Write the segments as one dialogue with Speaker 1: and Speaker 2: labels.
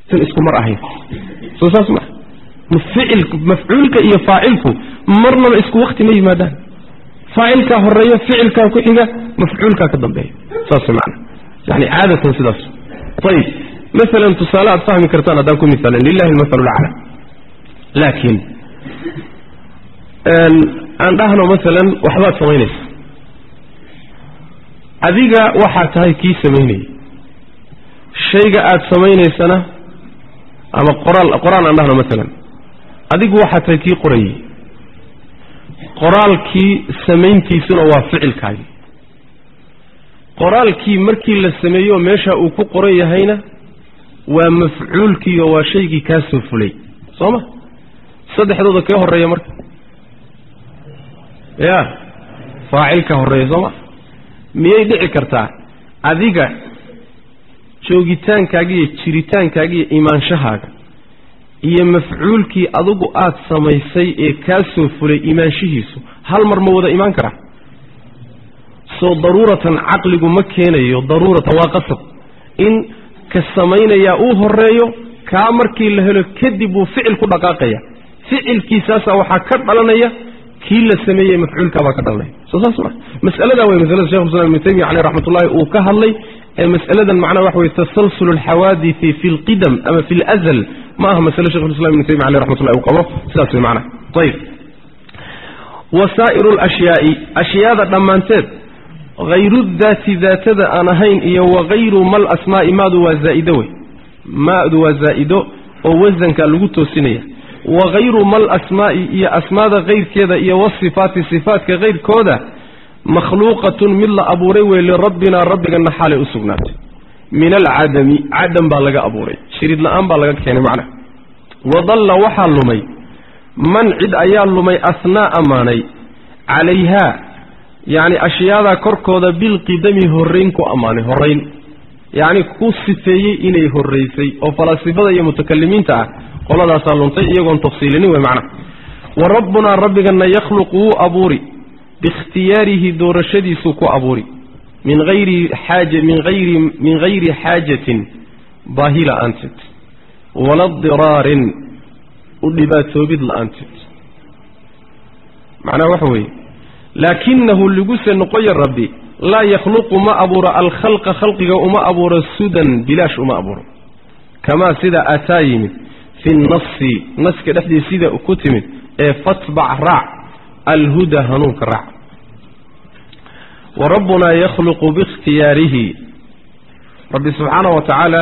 Speaker 1: san isku mar ahayn soo saas maa ficil mafcuulka iyo faacilku marnaba isku wakti ma yimaadaan faacilkaa horeeya ficilkaa ku xiga mafcuulkaa ka dambeeya saas maana yani caadatan sidaas ayib maalan tusaale aad fahmi kartaan haddaan ku misaalan lilahi almasalu lacla laakiin aan dhahno maalan waxbaad samaynaysa adiga waxaa tahay kii samaynayay shayga aad samaynaysana ama qoraal qoraal aan dhahno maalan adigu waxaa tahay kii qorayey qoraalkii samayntiisuna waa ficilkaagii qoraalkii markii la sameeyo meesha uu ku qoran yahayna waa mafcuulkii oo waa shaygii kaa soo fulay soo ma saddexdooda kee horreeya marka ya faacilka horreeya soo ma miyay dhici kartaa adiga joogitaankaaga iyo jiritaankaaga iyo imaanshahaaga iyo mafcuulkii adigu aad samaysay ee kaa soo fulay imaanshihiisu hal mar ma wada imaan karaa soo daruuratan caqligu ma keenayo daruuratan waa qasab in ka samaynayaa uu horeeyo kaa markii la helo kadib wuu ficil ku dhaqaaqaya ficilkiisaasaa waxaa ka dhalanaya kii la sameeyey mafcuulkaabaa ka dhalanaya soo saas ma masaladaa wey masalada shekh islam ibnu taymiya caleyh raxmatullahi uu ka hadlay ee masaladan macnaha waxa weye tasalsul alxawaadisi fi lqidam ama fi lazl ma aha masale shekh islam ibnu taymiya caleyh raxmatullahi uu qabo sidaas wey macnaha ayib wasaa'iru alashyaai ashyaada dhammaanteed hayru daati daatada aan ahayn iyo wagayru mal asmaa'i maadu waa zaa'ido wey maadu waa zaa'ido oo wasanka lagu toosinaya wagayru mal asmaa'i iyo asmaada kayrkeeda iyo wasifaati sifaatka kayrkooda makhluuqatun mid la abuuray wey lirabbina rabbigana xaalay u sugnaatay min alcadami cadam baa laga abuuray shirid la-aan baa laga keenay macnaha wadalla waxaa lumay man cid ayaa lumay asnaa ammaanay calayhaa yacni ashyaadaa korkooda bilqidami horrayn ku ammaanay horrayn yacni ku sifeeyey inay horraysay oo falaasifada iyo mutakalimiinta ah qoladaasaa luntay iyagoon tafsiilinin wey macnaha wa rabbunaa rabbigana yakhluqu wuu abuuri biikhtiyaarihi doorashadiisuu ku abuuri min hayri xaaja min hayri min hayri xaajatin baahi la-aanteed wala diraarin u dhibaatoobid la-aanteed macnaha waxa weeye laakinahu liguse noqoya rabbi laa yakhluqu ma abuuro alkhalqa khalqiga uma abuuro sudan bilaash uma abuuro kamaa sida ataa yimid fi nnasi naska dhexdiis sida ku timid ee fatbac raac alhuda hanuunka raac wa rabbunaa yakhluqu biikhtiyaarihi rabbi subxaanahu wa tacaala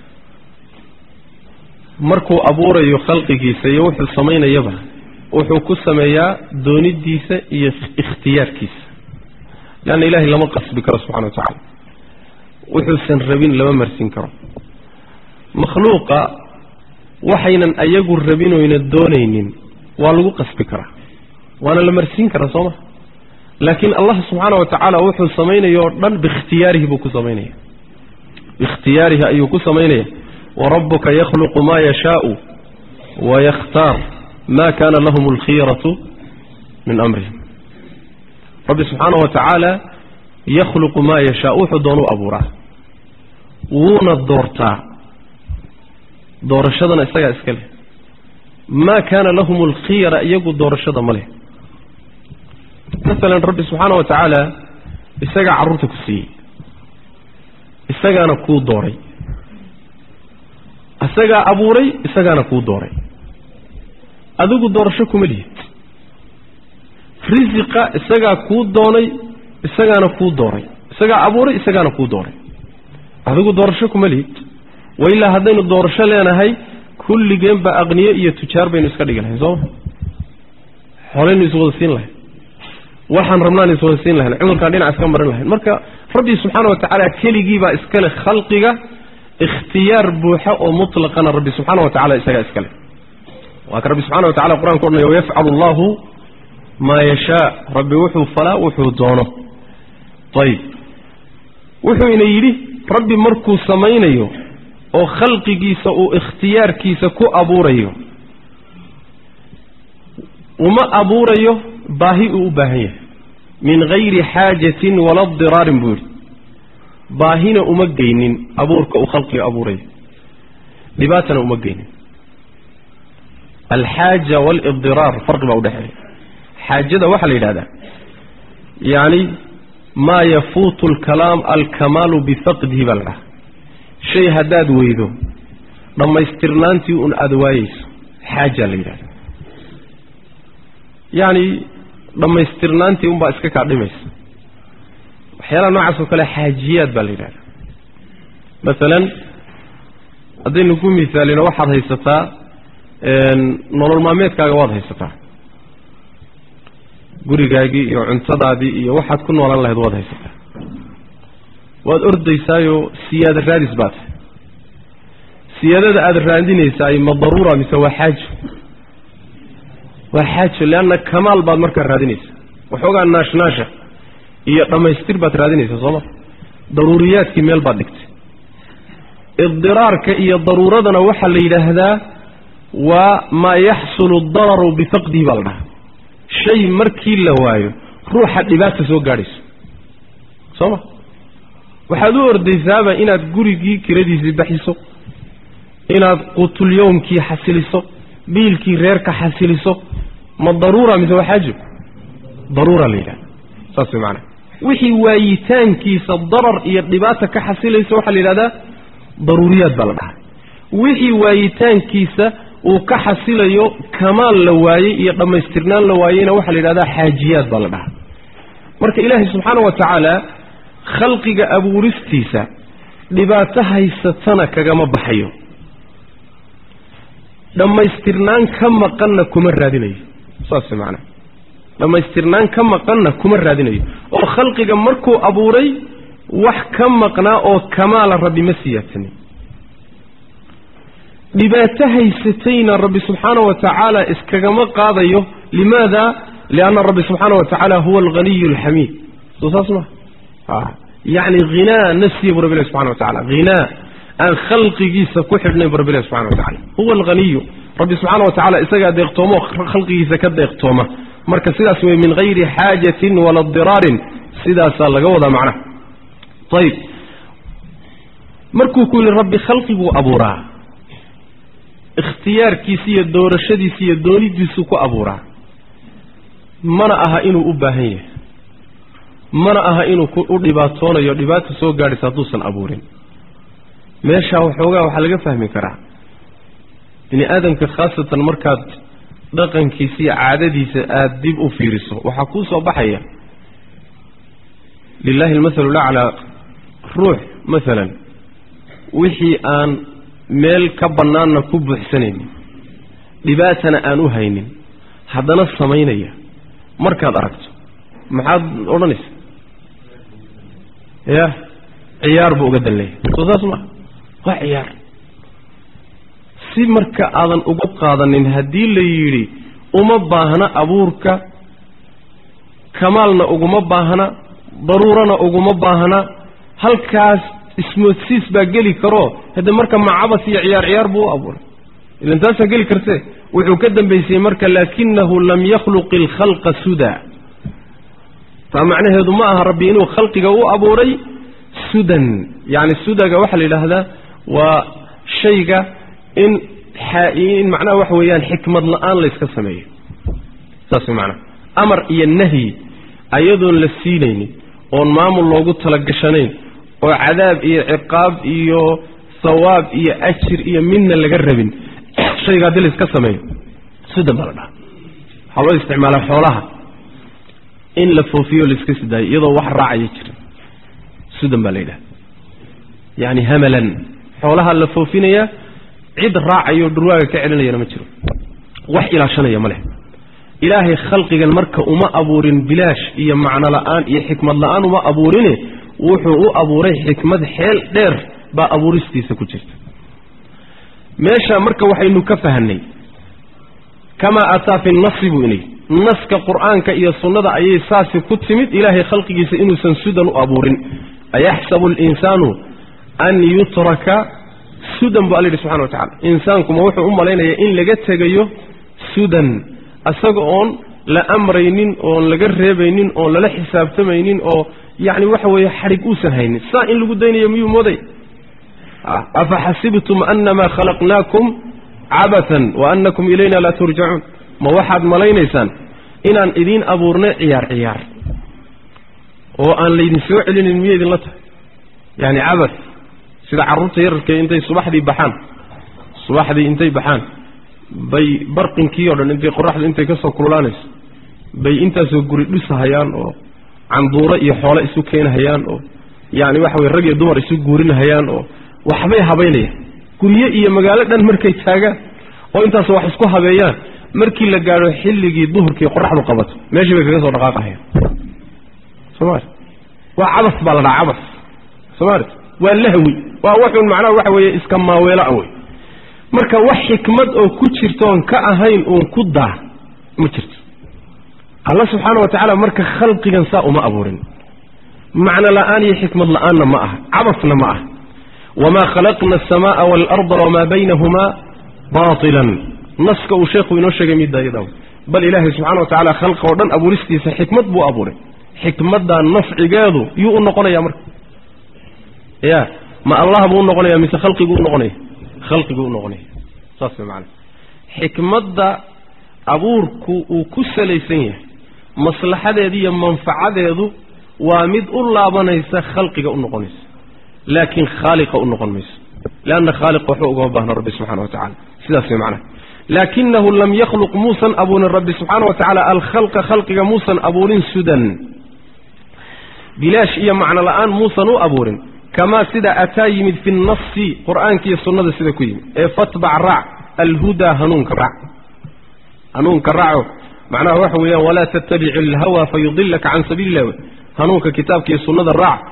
Speaker 1: markuu abuurayo khalqigiisa iyo wuxuu samaynayaba wuxuu ku sameeyaa doonidiisa iyo ikhtiyaarkiisa leanna ilaahay lama qasbi karo subxana wa tacaala wuxuusan rabin lama marsin karo makhluuqa waxaynan ayagu rabin oyna doonaynin waa lagu qasbi karaa waana la marsiin karaa soo ma laakiin allah subxaana wa tacaala wuxuu samaynayo o dhan biikhtiyaarihi buu ku samaynaya biikhtiyaarihi ayuu ku samaynaya warabuka yakhluqu maa yashaau wayakhtaar ma kana lahum alkhiyaratu min amrihim rabbi subxaana wa tacaala yakhluqu maa yashaa wuxuu doonu abuuraa wuuna doortaa doorashadana isagaa iska leh maa kaana lahum alkhiyara iyagu doorashada ma leh masalan rabbi subxaana wa tacaala isagaa carruurta ku siiyey isagaana kuu dooray isagaa abuuray isagaana kuu dooray adigu doorasho kuma lihid risiqa isagaa kuu doonay isagaana kuu dooray isagaa abuuray isagaana kuu dooray adigu doorasho kuma lihid wailaa haddaynu doorasho leenahay kulligeenba aqniyo iyo tujaar baynu iska dhigi lahayn sooma xolaynu iswada siin lahayn waxaan rabnaan iswada siin lahayn cudurkaan dhinac iska marin lahayn marka rabbi subxaana wa tacaala keligiibaa iskale khalqiga ikhtiyaar buuxa oo mutlaqana rabbi subxaana wa tacala isagaa iskale waa ka rabbi subxana wa tacala qur-anka odhanaya wayafcalu allahu maa yashaa rabbi wuxuu falaa wuxuu doono ayib wuxuu ina yidhi rabbi markuu samaynayo oo khalqigiisa uu ikhtiyaarkiisa ku abuurayo uma abuurayo baahi uu u baahan yahay min hayri xaajatin wala diraarin buu yidhi baahina uma geynin abuurka uu khalqiga abuurayo dhibaatana uma geynin alxaaja waalibdiraar farqi baa udhexeeya xaajada waxaa la yidhahdaa yacni maa yafuutu alkalaam alkamaalu bifaqdihi baa la dhaha shay haddaad weydo dhammaystirnaantii un aada waayeyso xaajaa la yidhahda yacni dhammaystirnaantii unbaa iska kaa dhimaysa waxyaalaha noocaas oo kale xaajiyaad baa la yidhahda masalan haddaynu ku misaalino waxaad haysataa nolol maalmeedkaaga waad haysataa gurigaagii iyo cuntadaadii iyo waxaad ku noolan lahayd waad haysataa waad ordaysaayoo siyaada raadis baa tahay siyaadada aada raadinaysaay ma daruura mise waa xaajo waa xaajo leanna kamaal baad markaa raadinaysaa waxoogaa naashnaasha iyo dhammaystir baad raadinaysaa sooma daruuriyaadkii meel baad dhigtay idiraarka iyo daruuradana waxaa la yidhaahdaa waa maa yaxsulu dararu bifaqdihi baa la dhahaa shay markii la waayo ruuxa dhibaata soo gaadhayso soo ma waxaad u ordaysaaba inaad gurigii kiradiisii baxiso inaad qutulyowmkii xasiliso biilkii reerka xasiliso ma daruura mise waa xaajo daruura la yidhahda saas way macanaa wixii waayitaankiisa darar iyo dhibaata ka xasilaysa waxaa la yidhahdaa daruuriyaad baa la dhahaa wixii waayitaankiisa uu ka xasilayo kamaal la waayey iyo dhammaystirnaan la waayeyna waxaa la yidhahdaa xaajiyaad baa la dhahaa marka ilaahay subxaana wa tacaala khalqiga abuuristiisa dhibaato haysatana kagama baxayo dhammaystirnaan ka maqanna kuma raadinayo saas macnaa dhammaystirnaan ka maqanna kuma raadinayo oo khalqiga markuu abuuray wax ka maqnaa oo kamaala rabbi ma siyaadsanin dhibaato haysatayna rabbi subxaana wa tacaala iskagama qaadayo limaada lianna rabbi subxaana wa tacaala huwa alghaniyu alxamiid soo saas ma yacni hinaa nafsiya bu rabbi ilahi subxana wa tacala hinaa aan khalqigiisa ku xidhnayn bu rabbi ilahi subxana wa tacala huwa alghaniyu rabbi subxaana wa tacala isagaa deeqtoomo khalqigiisa ka deeqtooma marka sidaas wey min hayri xaajatin wala diraarin sidaasaa laga wadaa macnaha ayib markuu ku yihi rabbi khalqiguu abuuraa ikhtiyaarkiisa iyo doorashadiisa iyo doonidiisuu ku abuuraa mana aha inuu u baahan yahay mana aha inuu u dhibaatoonayo dhibaata soo gaadhaysa hadduusan abuurin meeshaa waxoogaa waxaa laga fahmi karaa bini aadamka khaasatan markaad dhaqankiisa iyo caadadiisa aada dib u fiiriso waxaa kuu soo baxaya lilahi almathalu laclaa ruux masalan wixii aan meel ka bannaanna ku buuxsanaynin dhibaatana aan u haynin haddana samaynaya markaad aragto maxaad odhanaysa ya ciyaar buu uga danleeya soo saas maa waa ciyaar si marka aadan uga qaadanin haddii la yidhi uma baahna abuurka kamaalna uguma baahna daruurana uguma baahna halkaas ismoodsiis baa geli karo hadde marka macabas iyo ciyaar ciyaar buu u abuuray ilan taasaa geli kartee wuxuu ka dambaysay marka laakinahu lam yakhluq ilkhalqa suda taa macnaheedu ma aha rabbi inuu khalqiga u abuuray sudan yacni sudaga waxaa la yidhaahdaa waa shayga in in macnaha waxa weeyaan xikmad la-aan layska sameeyo saas way macnaha amar iyo nahyi ayadoon la siinaynin oon maamul loogu talagashanayn oo cadaab iyo ciqaab iyo sawaab iyo ajir iyo midna laga rabin shayga haddii layska sameeyo sudan baa la dhaha waxaa loo isticmaalaa xoolaha in la foofiyo laiska sidaayo iyadoo wax raacaya jira sudan baa la yidhaha yacni hamalan xoolaha la foofinayaa cid raacayo dhurwaaga ka celinayana ma jiro wax ilaashanaya ma leh ilaahay khalqigan marka uma abuurin bilaash iyo macno la-aan iyo xikmad la-aan uma abuurine wuxuu u abuuray xikmad xeel dheer baa abuuristiisa ku jirta meesha marka waxaynu ka fahanay kamaa ataa fi nasi buu inay naska qur-aanka iyo sunnada ayay saasi ku timid ilaahay khalqigiisa inuusan sudan u abuurin ayaxsabu alinsaanu an yutraka sudan bu alla yidhi subxana wa tacala insaankuma wuxuu u malaynayaa in laga tegayo sudan isaga oon la amraynin oon laga reebaynin oon lala xisaabtamaynin oo yacni waxa weeye xadhig uusan haynin saa in lagu daynayo miyuu mooday afa xasibtum annamaa khalaqnaakum cabatan wa annakum ilayna laa turjacuun ma waxaad malaynaysaan inaan idiin abuurnay ciyaar ciyaar oo aan laydin soo celinin miya idinla tahay yaani cabad sida carruurta yararka intay subaxdii baxaan subaxdii intay baxaan bay barqinkii o dhan intay qoraxdu intay ka soo kululaanayso bay intaasoo guri dhisahayaan oo canduuro iyo xoole isu keenahayaan oo yacni waxa weye rag iyo dumar isu guurinahayaan oo waxbay habaynayaan guryo iyo magaalo dhan markay taagaan oo intaas wax isku habeeyaan markii la gaadho xilligii duhurkii qoraxdu qabato meeshii bay kaga soo dhaqaaqahayaan somaali waa cabas baa la dhaha cabas somaali waa lahwi waa waxun macnaha waxa weeye iska maaweeloa wey marka wax xikmad oo ku jirtoon ka ahayn uun ku daa ma jirto alla subxaana wa tacaala marka khalqigan saa uma abuurin macno la'aan iyo xikmad la'aanna ma aha cabasna ma aha wamaa khalaqna asamaaa waalarda wamaa baynahumaa baatilan naska uu sheekhu inoo sheegay midda iyada bal ilaahay subxana wa tacala khalqa oo dhan abuuristiisa xikmad buu abuuray xikmaddaa nafcigeedu yuu u noqonaya marka ya ma allah buu u noqonaya mise khalqiguu u noqonaya khalqiguu u noqonaya saas way macana xikmadda abuurku uu ku salaysan yahay maslaxadeedu iyo manfacadeedu waa mid u laabanaysa khalqiga u noqonaysa laakiin khaaliqa u noqon mayso leanna khaaliqa waxba ugama baahna rabbi subxana wa tacala sidaas way macnaha laakinahu lam yakhluq muusan abuurin rabbi subxaana wa tacaala alkhalqa khalqiga muusan abuurin sudan bilaash iyo macno la'aan muusan u abuurin kamaa sida ataa yimid fi nnasi qur'aanka iyo sunnada sida ku yimid ee fatbac raac alhudaa hanuunka raac hanuunka raaco macnaha waxa weeyaan walaa tattabic alhawa fayudilaka can sabiili illah hanuunka kitaabka iyo sunnada raac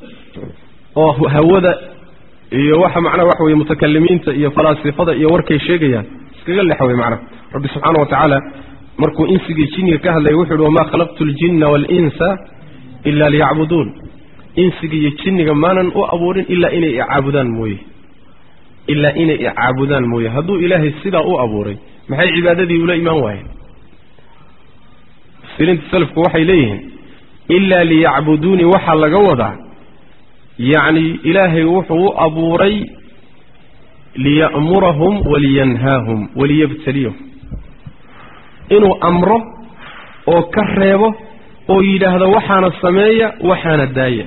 Speaker 1: oo hawada iyo waxa macnaha waxa weye mutakalimiinta iyo falaasifada iyo warkay sheegayaan iskaga lexa wey macnaha rabbi subxaana wa tacaala markuu insigii jinniga ka hadlaya wuxu uhi wamaa khalaqtu ljinna waalinsa ila liyacbuduun insiga iyo jinniga maanan u abuurin ilaa inay icaabudaan mooye ilaa inay icaabudaan mooye hadduu ilaahay sidaa u abuuray maxay cibaadadii ula imaan waayeen mufsiriinta salafku waxay leeyihiin ilaa liyacbuduunii waxaa laga wadaa yacni ilaahay wuxuu u abuuray liya'murahum waliyanhaahum waliyabtaliyahum inuu amro oo ka reebo oo yidhaahdo waxaana sameeya waxaana daaya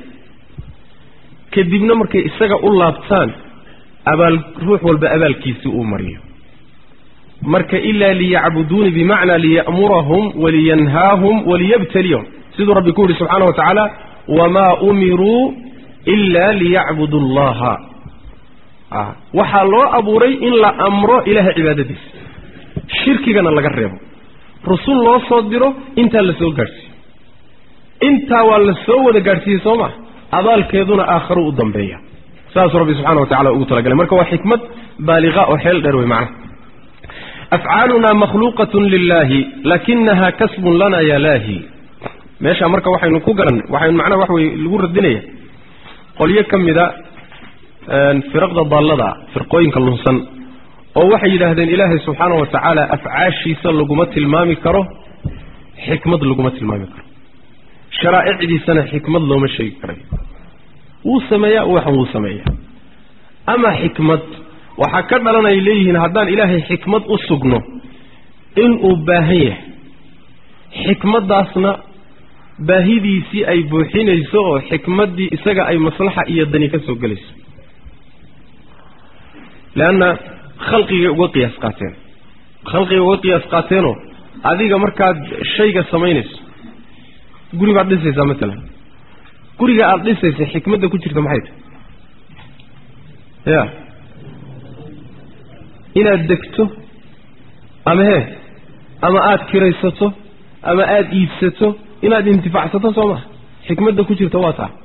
Speaker 1: kadibna markay isaga u laabtaan abaal ruux walba abaalkiisii uu mariyo marka ilaa liyacbuduuni bimacnaa liya'murahum waliyanhaahum waliyabtaliyahum siduu rabbi ku yihi subxaana wa tacaala wamaa umiruu ila liyacbudu allaha waxaa loo abuuray in la amro ilaahay cibaadadiisa shirkigana laga reebo rusul loo soo diro intaa la soo gaadhsiiyo intaa waa la soo wada gaadhsiiyey soo maa abaalkeeduna aakharu u dambeeya saasuu rabbi subxana wa tacala ugu talagalay marka waa xikmad baaliqa oo xeel dheer wey macnaha afcaalunaa makhluuqatun lilaahi lakinaha kasbun lana yalaahi meeshaa marka waxaynu ku garan waxaynu macnaha waxa weye lagu radinaya qolyo ka mida firaqda daallada firqooyinka lunsan oo waxay yidhaahdeen ilaahay subxaana wa tacaala afcaashiisa laguma tilmaami karo xikmad laguma tilmaami karo sharaa'icdiisana xikmad looma sheegi karayo wuu sameeyaa waxan wuu sameeyaa ama xikmad waxaa ka dhalanay leeyihiin haddaan ilaahay xikmad u sugno inuu baahan yahay xikmaddaasna baahidiisii ay buuxinayso oo xikmaddii isaga ay maslaxa iyo dani ka soo gelayso leanna khalqigay uga qiyaas qaateen khalqigay uga qiyaas qaateenoo adiga markaad shayga samaynayso guri baad dhisaysaa maalan guriga aada dhisaysa xikmadda ku jirta maxay tahay ya inaad degto ama hee ama aada kiraysato ama aada iibsato inaad intifacsato soo maha xikmadda ku jirta waa taa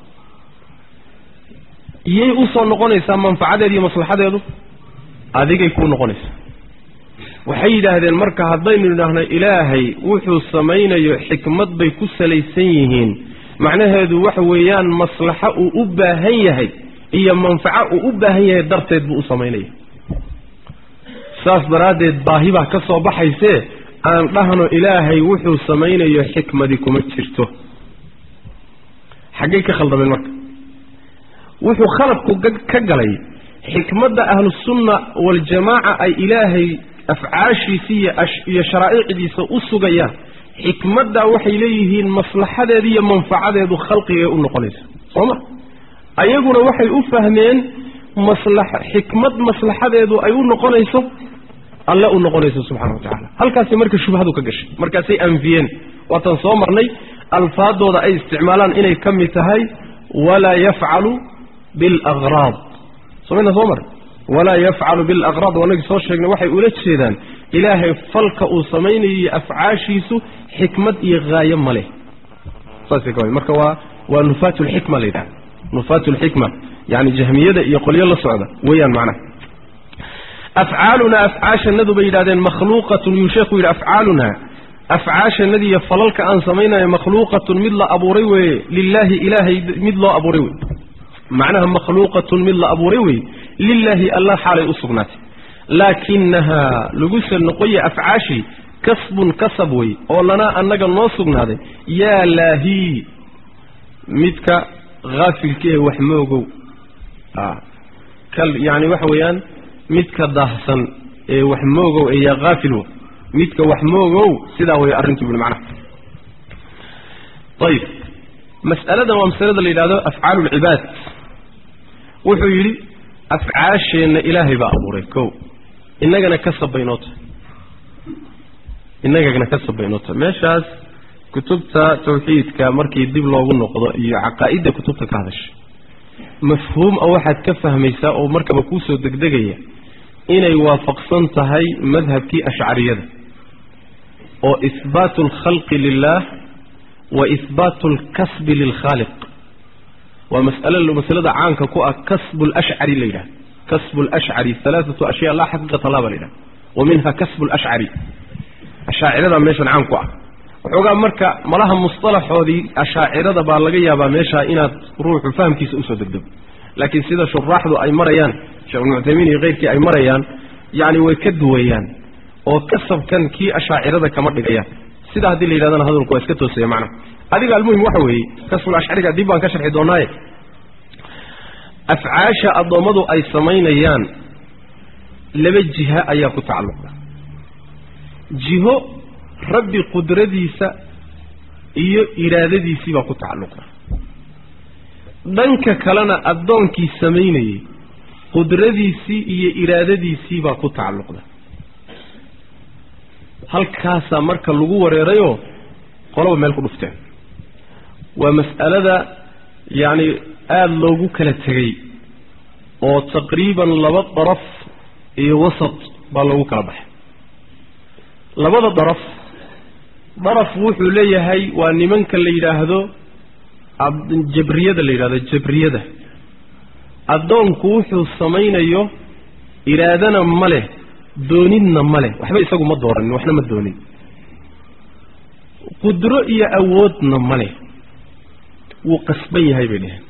Speaker 1: iyay usoo noqonaysaa manfacadeedu iyo maslaxadeedu adigay kuu noqonaysaa waxay yidhaahdeen marka haddaynu idhaahno ilaahay wuxuu samaynayo xikmad bay ku salaysan yihiin macnaheedu waxa weeyaan maslaxo uu u baahan yahay iyo manfaco uu u baahan yahay darteed buu u samaynaya saas daraaddeed baahi baa ka soo baxaysee aan dhahno ilaahay wuxuu samaynayo xikmadi kuma jirto xaggay ka khaldameen marka wuxuu khaladku ka galay xikmadda ahlusunna waljamaaca ay ilaahay afcaashiisa iyo sharaa'icdiisa u sugayaan xikmaddaa waxay leeyihiin maslaxadeeda iyo manfacadeedu khalqigay u noqonaysa soo ma ayaguna waxay u fahmeen maslax xikmad maslaxadeedu ay u noqonayso alle u noqonayso subxana wa tacala halkaasi marka shubhadu ka gashay markaasay anfiyeen waatan soo marnay alfaadooda ay isticmaalaan inay ka mid tahay walaa yafcalu bilaqraad somayna soo mar walaa yafcalu bilaqraad wanagii soo sheegnay waxay ula jeedaan ilaahay falka uu samaynayo iyo afcaashiisu xikmad iyo haayo ma leh saasay ka marka waa waa nufaat lxikma la yidhaha nufaat lxikma yani jahmiyada iyo qolyo la socda weeyaan macnaha afcaalunaa afcaashanadu bay yidhahdeen makhluuqatun yuu sheekhu yidhi afcaalunaa afcaashanadiiyo falalka aan samaynayo makhluuqatun mid la abuuray weeye lilaahi ilaahay mid loo abuuray wey macnaha makhluuqatun mid la abuuray weye lilaahi allah xaalay u sugnaatay laakinahaa laguse noqoya afcaashii kasbun kasab wey oo lanaa annaga noo sugnaaday yaa laahii midka haafilkae wax moogow yani waxa weeyaan midka daahsan ee wax moogow ee yaa haafilwo midka wax moogow sidaa way arrintu buli macnaha ayib mas'aladan waa masalada la yidhahdo afcaalu lcibaad wuxuu yidhi afcaasheenna ilaahay baa abuuray ko innagana ka sabaynoo tahay innagana ka sabaynoo tahay meeshaas kutubta tawxiidka markii dib loogu noqdo iyo caqaa'idda kutubta ka hadashay mafhuum a waxaad ka fahmaysaa oo markaba kuusoo degdegaya inay waafaqsan tahay madhabkii ashcariyada oo ihbaatu alkhalqi lilah wa ihbaatu alkasbi lilkhaaliq waa mas'alo masalada caanka ku ah kasbu lashcari la yidhaha kasbu lashcari alaaatu ashyaa laa xaqiiqata laa ba la yidhaha wa minha kasbu lashcari ashaacirada meeshan caan ku ah waxoogaa marka malaha musطalaxoodii ashaacirada baa laga yaabaa meeshaa inaad ruuxu fahamkiisa usoo degdego laakiin sida shuraaxdu ay marayaan sheekh ibnu cuthaymiin iyo keyrkii ay marayaan yani way ka duwayaan oo kasabkan kii ashaacirada kama dhigayaan sidaa haddii la yidhahdana hadalku waa iska toosaya macnaha adiga almuhim waxa weeye kasbul ashcariga dib baan ka sharxi doonaaye afcaasha addoommadu ay samaynayaan laba jiha ayaa ku tacalluqda jiho rabbi qudradiisa iyo iraadadiisii baa ku tacalluqda dhanka kalena addoonkii samaynayey qudradiisii iyo iraadadiisii baa ku tacalluqda halkaasaa marka lagu wareerayoo qolaba meel ku dhufteen waa mas'alada yacni aada loogu kala tegey oo taqriiban laba daraf iyo wasat baa loogu kala baxay labada daraf daraf wuxuu leeyahay waa nimanka la yidhaahdo jabriyada la yidhahdo jabriyada addoonku wuxuu samaynayo iraadana ma leh doonidna ma leh waxba isagu ma dooranin waxna ma doonin qudro iyo awoodna ma leh wuu qasban yahay bay dheheen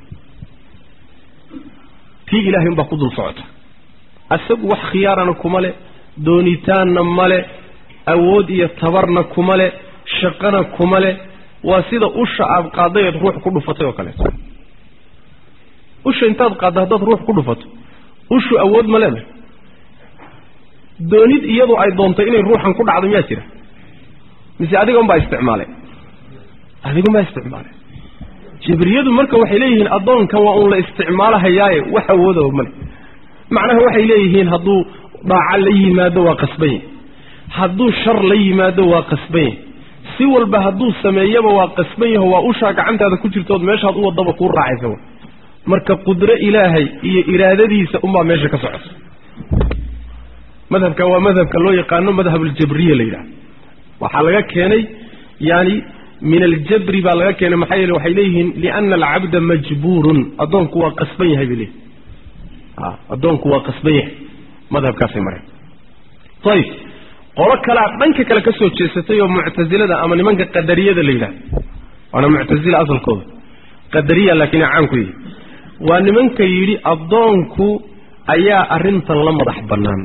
Speaker 1: tii ilaahay unbaa ku dul socota isagu wax khiyaarana kuma leh doonitaanna ma leh awood iyo tabarna kuma leh shaqana kuma leh waa sida usha aada qaadayeed ruux ku dhufatay oo kaleeto usha intaad qaadda haddaad ruux ku dhufato ushu awood ma leedahay doonid iyadu ay doontay inay ruuxan ku dhacdo miyaa jira mise adiga unbaa isticmaalay adigunbaa isticmaalay jibriyadu marka waxay leeyihiin addoonkan waa uun la isticmaalahayaaye wax awoodaba male macnaha waxay leeyihiin hadduu dhaaca la yimaado waa qasbanye hadduu shar la yimaado waa qasbanye si walba hadduu sameeyaba waa qasban yaho waa ushaa gacantaada ku jirtood meeshaad u wadaba kuu raacaysa marka qudro ilaahay iyo iraadadiisa unbaa meesha ka socota madhabka waa madhabka loo yaqaano madhab aljabriya la yidhaha waxaa laga keenay yani min aljabri baa laga keenay maxaa yeele waxay leeyihiin liana alcabda majbuurun addoonku waa qasban yahay bay leeyihin addoonku waa qasban yahay madhabkaasay mareen ayib qolo kalea dhanka kale ka soo jeesatay oo muctasilada ama nimanka qadariyada la yidhaha waana muctasila asalkooda qadariya laakiin caan ku yihi waa nimanka yidhi addoonku ayaa arrintan la madax bannaan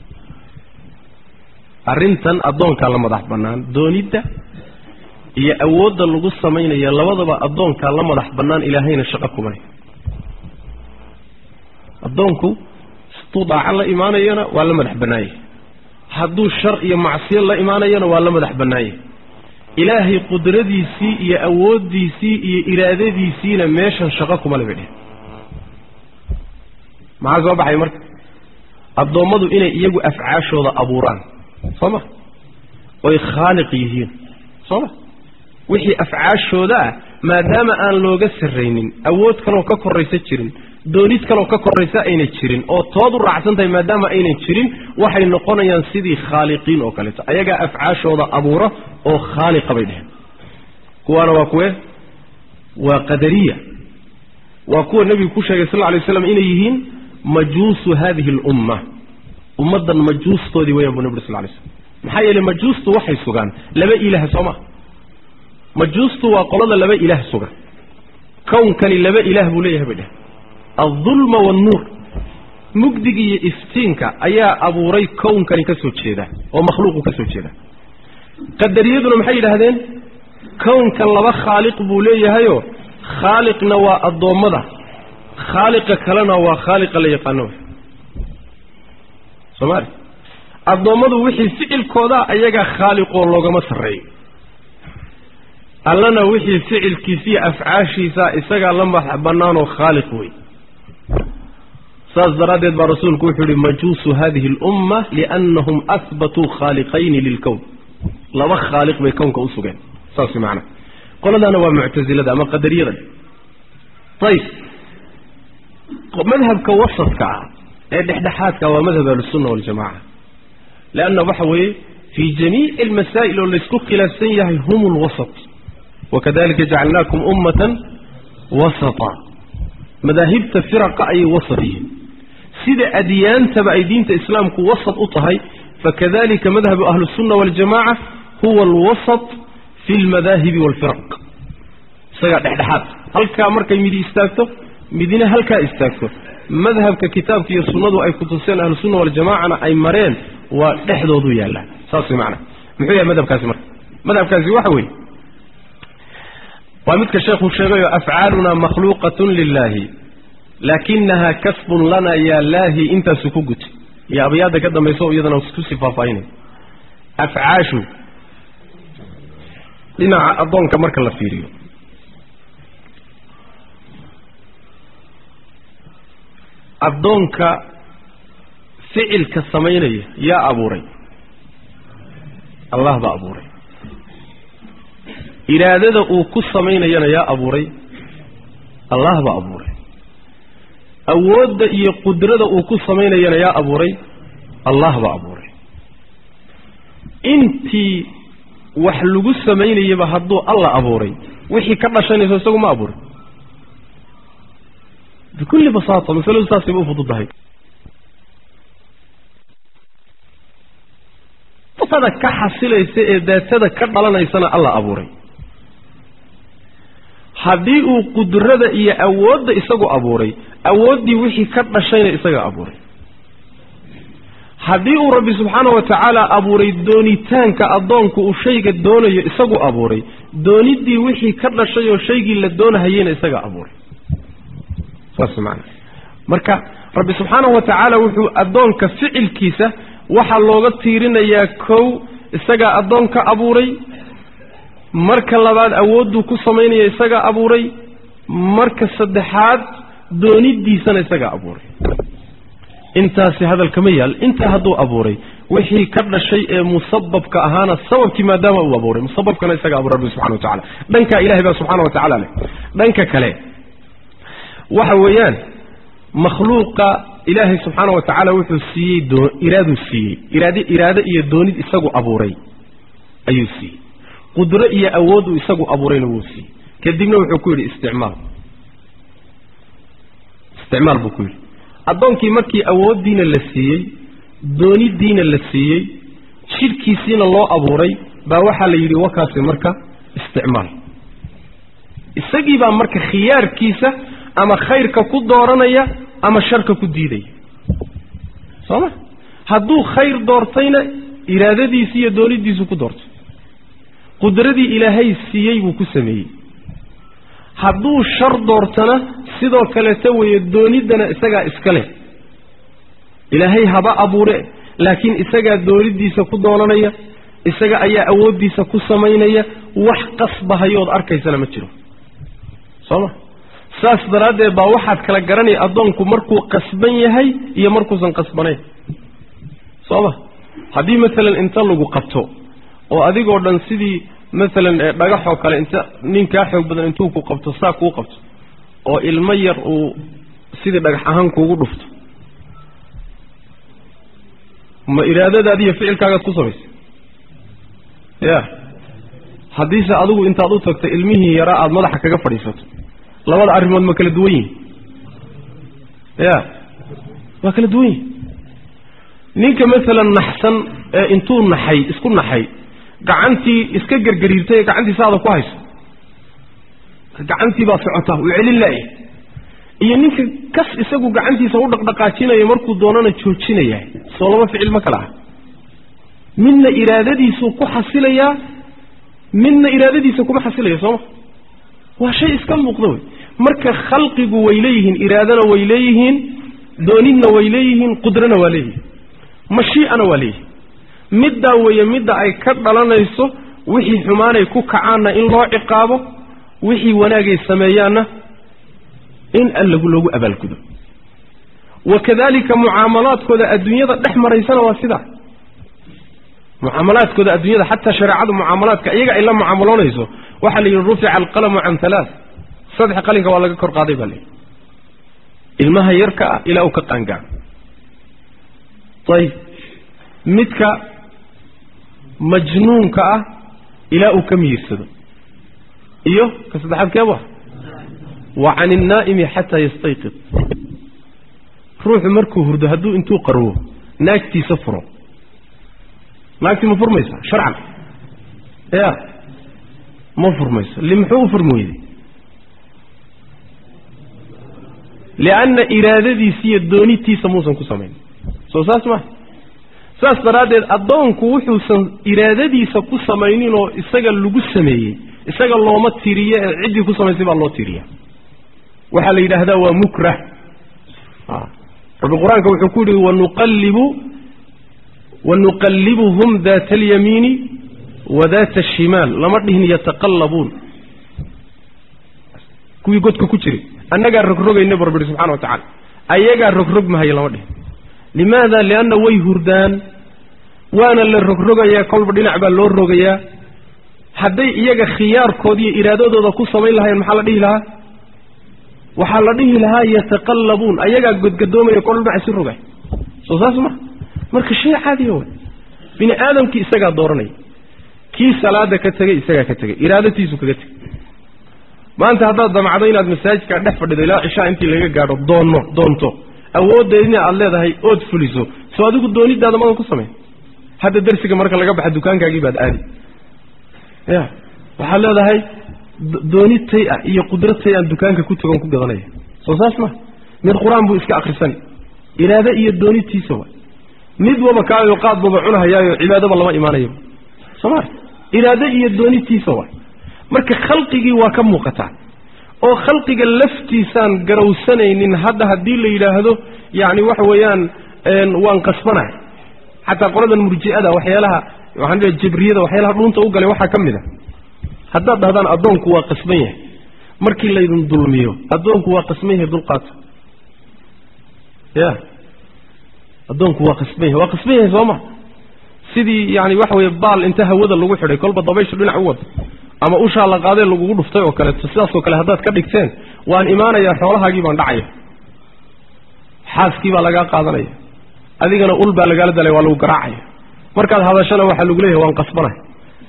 Speaker 1: arrintan addoonkaa la madax bannaan doonidda iyo awoodda lagu samaynaya labadaba addoonkaa la madax bannaan ilaahayna shaqo kumale addoonku hadduu daaco la imaanayona waa la madax bannaanyah hadduu shar iyo macsiyo la imaanayona waa la madax bannaanyah ilaahay qudradiisii iyo awooddiisii iyo iraadadiisiina meeshan shaqo kuma laba dheh maxaa soo baxay marka addoommadu inay iyagu afcaashooda abuuraan soo ma oy khaaliq yihiin soo ma wixii afcaashooda ah maadaama aan looga sarraynin awood kaloo ka korraysa jirin doonid kaloo ka korraysa ayna jirin oo tood u raacsan tahay maadaama aynan jirin waxay noqonayaan sidii khaaliqiin oo kaleeto ayagaa afcaashooda abuura oo khaaliqa bay dheheen kuwaana waa kuwe waa qadariya waa kuwa nebigu ku sheegay sal lla alay waslam inay yihiin majuusu hadihi alumma ummaddan majuustoodii wayaan buu nebi ur sal lay slam maxaa yeeley majuustu waxay sugaan laba ilaah soo ma majuustu waa qolada laba ilaah sugan kownkani laba ilaah buu leeyahay bay dheh aldulma waalnuur mugdiga iyo iftiinka ayaa abuuray kownkani ka soo jeeda oo makhluuqu ka soo jeeda qadariyaduna maxay yidhaahdeen kownkan laba khaaliq buu leeyahayoo khaaliqna waa addoommada khaaliqa kalena waa khaaliqa la yaqaano soomaali addoommadu wixii ficilkooda ayagaa khaaliqoo loogama sarreeyo allana wixii ficilkiisiiyo afcaashiisa isagaa la madax bannaanoo khaaliq wey saas daraaddeed baa rasuulku wuxuu yihi majuusu hadihi alumma liannahum ahbatuu khaaliqayni lilkown laba khaaliq bay kownka u sugeen saas macana qoladaana waa muctasilada ama qadariyada ayib madhabka wasadka ah ee dhexdhexaadka waa madhab ahlusunna waljamaca leanna waxa weeye fii jamiici almasaa'il oo laysku khilaafsan yahay hum lwasat wakadalika jacalnaakum ummatan wasata madaahibta firaqa ayay wasat yihiin sida adyaantaba ay diinta islaamku wasat u tahay fakadalika madhabu ahlusunna waljamaca huwa alwasat fi lmadaahibi waalfiraq isagaa dhexdhexaad halkaa markay midi istaagto midina halkaa istaagto madhabka kitaabka iyo sunnadu ay kutuseen ahlusunna waljamacana ay mareen waa dhexdoodu yaallaa saas way macana muxuu yahay madhabkaasi marka madhabkaasi waxa weeye waa midka sheekhu sheegayo afcaaluna makhluuqatun lilaahi laakinaha kasbun lana yaa laahi intaasu ku guti iyo abyaadda ka dambayso iyadana kusii faahfaahinay afcaashu dhinaca addoonka marka la fiiriyo addoonka ficilka samaynaya yaa abuuray allah baa abuuray iraadada uu ku samaynayana yaa abuuray allah baa abuuray awoodda iyo qudrada uu ku samaynayana yaa abuuray allah baa abuuray intii wax lagu samaynayaba hadduu alla abuuray wixii ka dhashanayso isagu ma abuuray bikulli basaata masaladu saasayba u fududahay daatada ka xasilaysa ee daatada ka dhalanaysana alla abuuray haddii uu qudrada iyo awoodda isagu abuuray awooddii wixii ka dhashayna isaga abuuray haddii uu rabbi subxaana wa tacaala abuuray doonitaanka addoonku uu shayga doonayo isagu abuuray dooniddii wixii ka dhashay oo shaygii la doonahayeyna isaga abuuray saas maana marka rabbi subxaanahu wa tacaala wuxuu addoonka ficilkiisa waxaa looga tiirinayaa kow isagaa addoonka abuuray marka labaad awoodduu ku samaynaya isagaa abuuray marka saddexaad dooniddiisana isagaa abuuray intaasi hadalkama yaal intaa hadduu abuuray wixii ka dhashay ee musababka ahaana sababkii maadaama uu abuuray musababkana isaga abuuray rabbi subxana wa tacala dhankaa ilahay baa subxana wa tacaala leh dhanka kale waxa weeyaan makhluuqa ilaahay subxaana wa tacaala wuxuu siiyey doo iraaduu siiyey iraad iraado iyo doonid isagu abuuray ayuu siiyey qudro iyo awood uu isagu abuurayna wuu siiyey kadibna wuxuu ku yidhi isticmaal isticmaal buu ku yidhi addoonkii markii awooddiina la siiyey dooniddiina la siiyey jidhkiisiina loo abuuray baa waxaa la yidhi wakaasi marka isticmaal isagii baa marka khiyaarkiisa ama khayrka ku dooranaya ama sharka ku diidaya soo ma hadduu khayr doortayna iraadadiisi iyo doonidiisu ku doortay qudradii ilaahay siiyey buu ku sameeyey hadduu shar doortana sidoo kaleeta weeye dooniddana isagaa iska leh ilaahay haba abuure laakiin isagaa doonidiisa ku doonanaya isaga ayaa awooddiisa ku samaynaya wax qasbahayood arkaysana ma jiro soo ma saas daraaddeed baa waxaad kala garanaya addoonku markuu qasban yahay iyo markuusan qasbanayn soo ma haddii maalan inta lagu qabto oo adigoo dhan sidii maalan dhagaxoo kale inta nin kaa xoog badan intuu ku qabto saa kuu qabto oo ilmo yar uu sidii dhagax ahaan kuugu dhufto ma iraadadaadi iyo ficilkaagaad ku samaysay ya haddiise adigu intaad u tagto ilmihii yaraa aada madaxa kaga fadhiisato labada arrimood ma kala duwan yihin ya waa kala duwan yihin ninka maalan naxsan ee intuu naxay isku naxay gacantii iska gergariirtay ee gacantii saada ku hayso gacantii baa socotaa uu celin laaya iyo ninka kas isagu gacantiisa u dhaqdhaqaajinaya markuu doonana joojinaya soo laba ficil ma kala ah midna iraadadiisuu ku xasilayaa midna iraadadiisa kuma xasilaya sooma waa shay iska muuqda wey marka khalqigu way leeyihiin iraadana way leeyihiin doonidna way leeyihiin qudrana waa leeyihiin mashiicana waa leeyihiin middaa weeye midda ay ka dhalanayso wixii xumaanay ku kacaanna in loo ciqaabo wixii wanaagay sameeyaanna in allagu loogu abaalgudo wa kadalika mucaamalaadkooda adduunyada dhex maraysana waa sidaa mucaamalaadkooda adduunyada xataa shareecadu mucaamalaadka iyaga ay la mucaamaloonayso waxaa la yidhi rufica alqalamu can halaath saddex qalinka waa laga kor qaaday baa layidhi ilmaha yarka ah ilaa uu ka qaangaaro ayib midka majnuunka ah ilaa uu ka miyirsado iyo ka saddexaad keeba wa can innaa'imi xataa yastayqid ruuxu markuu hurdo hadduu intuu qarwo naagtiisa furo naagtii ma furmaysaa sharcan ya ma furmayso li muxuu u furmi weyday lianna iraadadiisa iyo doonitiisa muusan ku samayn soo saas maa saas daraaddeed addoonku wuxuusan iraadadiisa ku samaynin oo isaga lagu sameeyey isaga looma tiriyo ee ciddii ku samaysay baa loo tiriya waxaa la yidhaahdaa waa mukrah rabbi qur-aanka wuxuu ku yihi wanuqallibu wanuqallibuhum daata alyamiini wa daata ashimaal lama dhihin yataqallabuun kuwii godka ku jiray annagaa rogrogayna barbiri subxana wa tacala ayagaa rogrog mahaya lama dhihin limaada lianna way hurdaan waana la rogrogayaa kolba dhinac baa loo rogayaa hadday iyaga khiyaarkood iyo iraadadooda ku samayn lahayen maxaa la dhihi lahaa waxaa la dhihi lahaa yataqallabuun ayagaa godgadoomaya kol dhinac isi rogay soo saas ma marka shay caadiya way bini aadamkii isagaa dooranaya kii salaada ka tegey isagaa ka tegey iraadatiisu kaga tegey maanta haddaad damacdo inaad masaajidkaa dhex fadhido ilaa cishaa intii laga gaadho doonno doonto awooddeedina aad leedahay ood fuliso soo adigu doonidaada madan ku samayn hadda darsiga marka laga baxa dukaankaagii baad aadi ya waxaad leedahay dooni tay ah iyo qudro tay aan dukaanka ku tagon ku gadanaya soo saas ma mid qur-aan buu iska akrisani iraado iyo doonitiisa wa mid waba kaayo qaad baba cunahayaayo cibaadaba lama imaanayo sooma iraado iyo doonitiisa wa marka khalqigii waa ka muuqataa oo khalqiga laftiisaan garowsanaynin hadda haddii la yidhaahdo yacni waxa weeyaan waan qasbanahay xataa qoladan murji'ada waxyaalaha waxaan leeya jibriyada waxyaalaha dhuunta u galay waxaa ka mid a haddaad dhahdaan addoonku waa qasban yahay markii laydin dulmiyo addoonku waa qasban yahay dulqaata ya addoonku waa qasban yahay waa qasban yahay sooma sidii yani waxa weeye baal inta hawada lagu xidhay kolba dabayshu dhinac u wada ama ushaa la qaadee lagugu dhuftay oo kaleeto sidaasoo kale haddaad ka dhigteen waan imaanayaa xoolahaagii baan dhacaya xaaskii baa lagaa qaadanaya adigana ul baa lagaala dalay waa lagu garaacaya markaad hadashana waxaa lagu leeyahay waan qasbanahay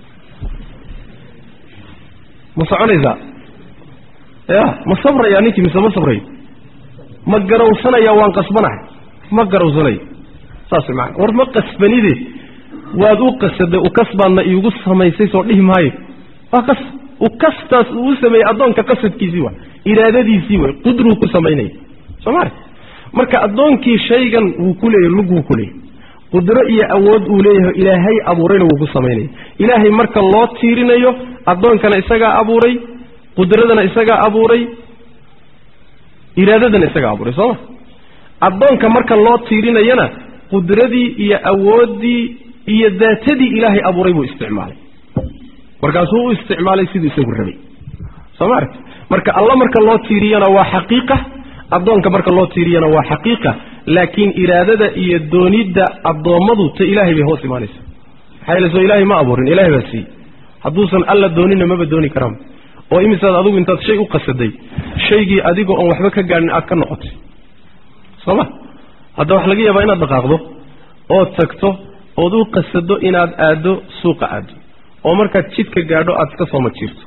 Speaker 1: ma soconaysaa ya ma sabrayaa ninkii mise ma sabrayo ma garawsanaya waan qasbanahay ma garawsanayo saas maana war ma qasbanide waad u qasaday ukasbaadna iigu samaysay soo dhihi maayo waa qas ukastaas uu u sameeyey addoonka qasadkiisii wa iraadadiisii way qudruu ku samaynaya soo maali marka addoonkii shaygan wuu ku leeyahy lug wuu ku leeyahy qudro iyo awood uu leeyahay ilaahay abuurayna wuu ku samaynaya ilaahay marka loo tiirinayo addoonkana isagaa abuuray qudradana isagaa abuuray iraadadana isagaa abuuray sooma addoonka marka loo tiirinayana qudradii iyo awooddii iyo daatadii ilaahay abuuray buu isticmaalay markaasuu u isticmaalay siduu isagu rabay soo ma aragti marka alla marka loo tiiriyana waa xaqiiqa addoonka marka loo tiiriyana waa xaqiiqa laakiin iraadada iyo doonidda addoommadu ta ilaahay bay hoos imaanaysa maxaa yeele soo ilaahay ma abuurin ilahay baa siiyey hadduusan alla doonina maba dooni karaan oo imisaad adigu intaad shay u qasaday shaygii adigoo oon waxba ka gaadhin aad ka noqotay soo ma hadda waxa laga yaabaa inaad dhaqaaqdo ood tagto ood u qasado inaad aaddo suuqa aaddo oo markaad jidka gaadho aad iska soo majiirto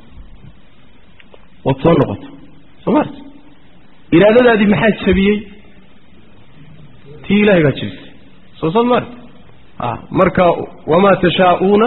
Speaker 1: ood soo noqoto soo maarta iraadadaadii maxaa jabiyey tii ilahay baa jabisay soo saad maarta a marka wamaa tashaa'uuna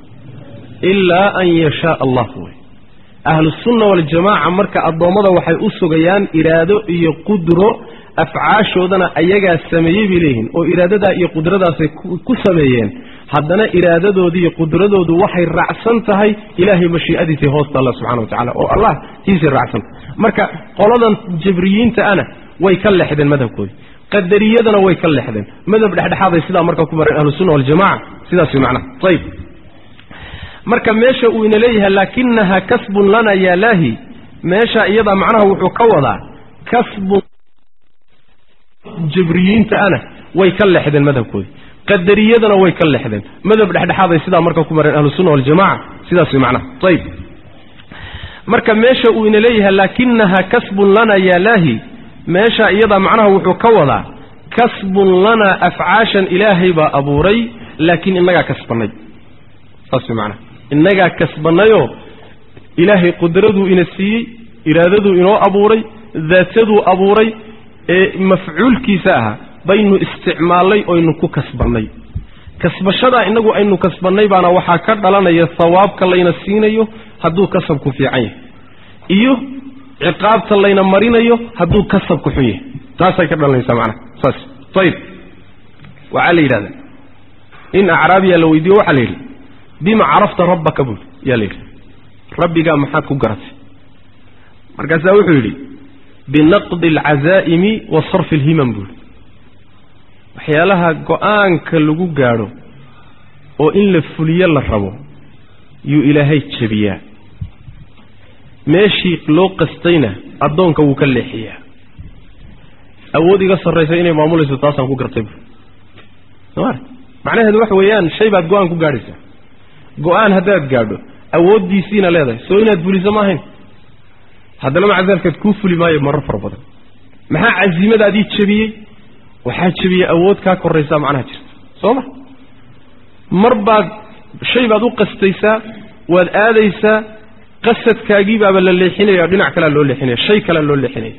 Speaker 1: ilaa an yashaa allah wey ahlusunna waljamaaca marka addoommada waxay u sugayaan iraado iyo qudro afcaashoodana ayagaa sameeyey bay leeyihiin oo iraadadaa iyo qudradaasay ku sameeyeen haddana iraadadoodu iyo qudradoodu waxay raacsan tahay ilaahay mashii'adiisay hoosta alla subxana wa tacala oo allah tiisay raacsantahay marka qoladan jabriyiinta ana way ka leexdeen madhabkoodi qadariyadana way ka leexdeen madhab dhexdhexaaday sidaa marka ku mareen ahlusunna waljamaca sidaas way macnaha ayib marka meesha uu ina leeyahay laakinaha kasbun lana yaa laahi meesha iyada macnaha wuxuu ka wadaa kasbun jabriyiinta ana way ka leexdeen madhabkoodi qadariyadana way ka leexdeen madhab dhexdhexaaday sidaa marka ku mareen ahlusunna waljamaca sidaas way macnaha ayib marka meesha uu ina leeyahay laakinaha kasbun lana yaa laahi meesha iyada macnaha wuxuu ka wadaa kasbun lana afcaashan ilaahay baa abuuray laakiin innagaa kasbanay saas way macnaha innagaa kasbannayoo ilaahay qudraduu ina siiyey iraadaduu inoo abuuray daataduu abuuray ee mafcuulkiisa ahaa baynu isticmaallay oynu ku kasbannay kasbashadaa innagu aynu kasbannay baana waxaa ka dhalanaya hawaabka layna siinayo hadduu kasabku fiican yahay iyo ciqaabta layna marinayo hadduu kasabku xun yahay taasay ka dhalanaysaa macnaha saas ayib waxaa la yidhahdaa in acraabiya la weydiiyo waxaa la yidhi bima carafta rabbaka buuli yaa la yidhi rabbigaa maxaad ku garatay markaasaa wuxuu yidhi binaqdi alcazaa'imi wa sarfi alhimam buuli waxyaalaha go-aanka lagu gaadho oo in la fuliyo la rabo yuu ilaahay jebiyaa meeshii loo qastayna addoonka wuu ka leexiyaa awood iga sarraysa inay maamulayso taasaan ku gartay buuli somaar macnaheedu waxa weeyaan shay baad go-aan ku gaadhaysaa go-aan haddaad gaadho awooddiisiina leedahay soo inaad fuliso ma ahayn haddana maca daalikaad kuu fuli maayo marar fara badan maxaa casiimadaadii jebiyey waxaa jebiyey awood kaa korraysaa macnaha jirta soo ma mar baad shay baad u qastaysaa waad aadaysaa qasadkaagii baaba la leexinaya dhinac kalea loo leexinaya shay kalea loo leexinaya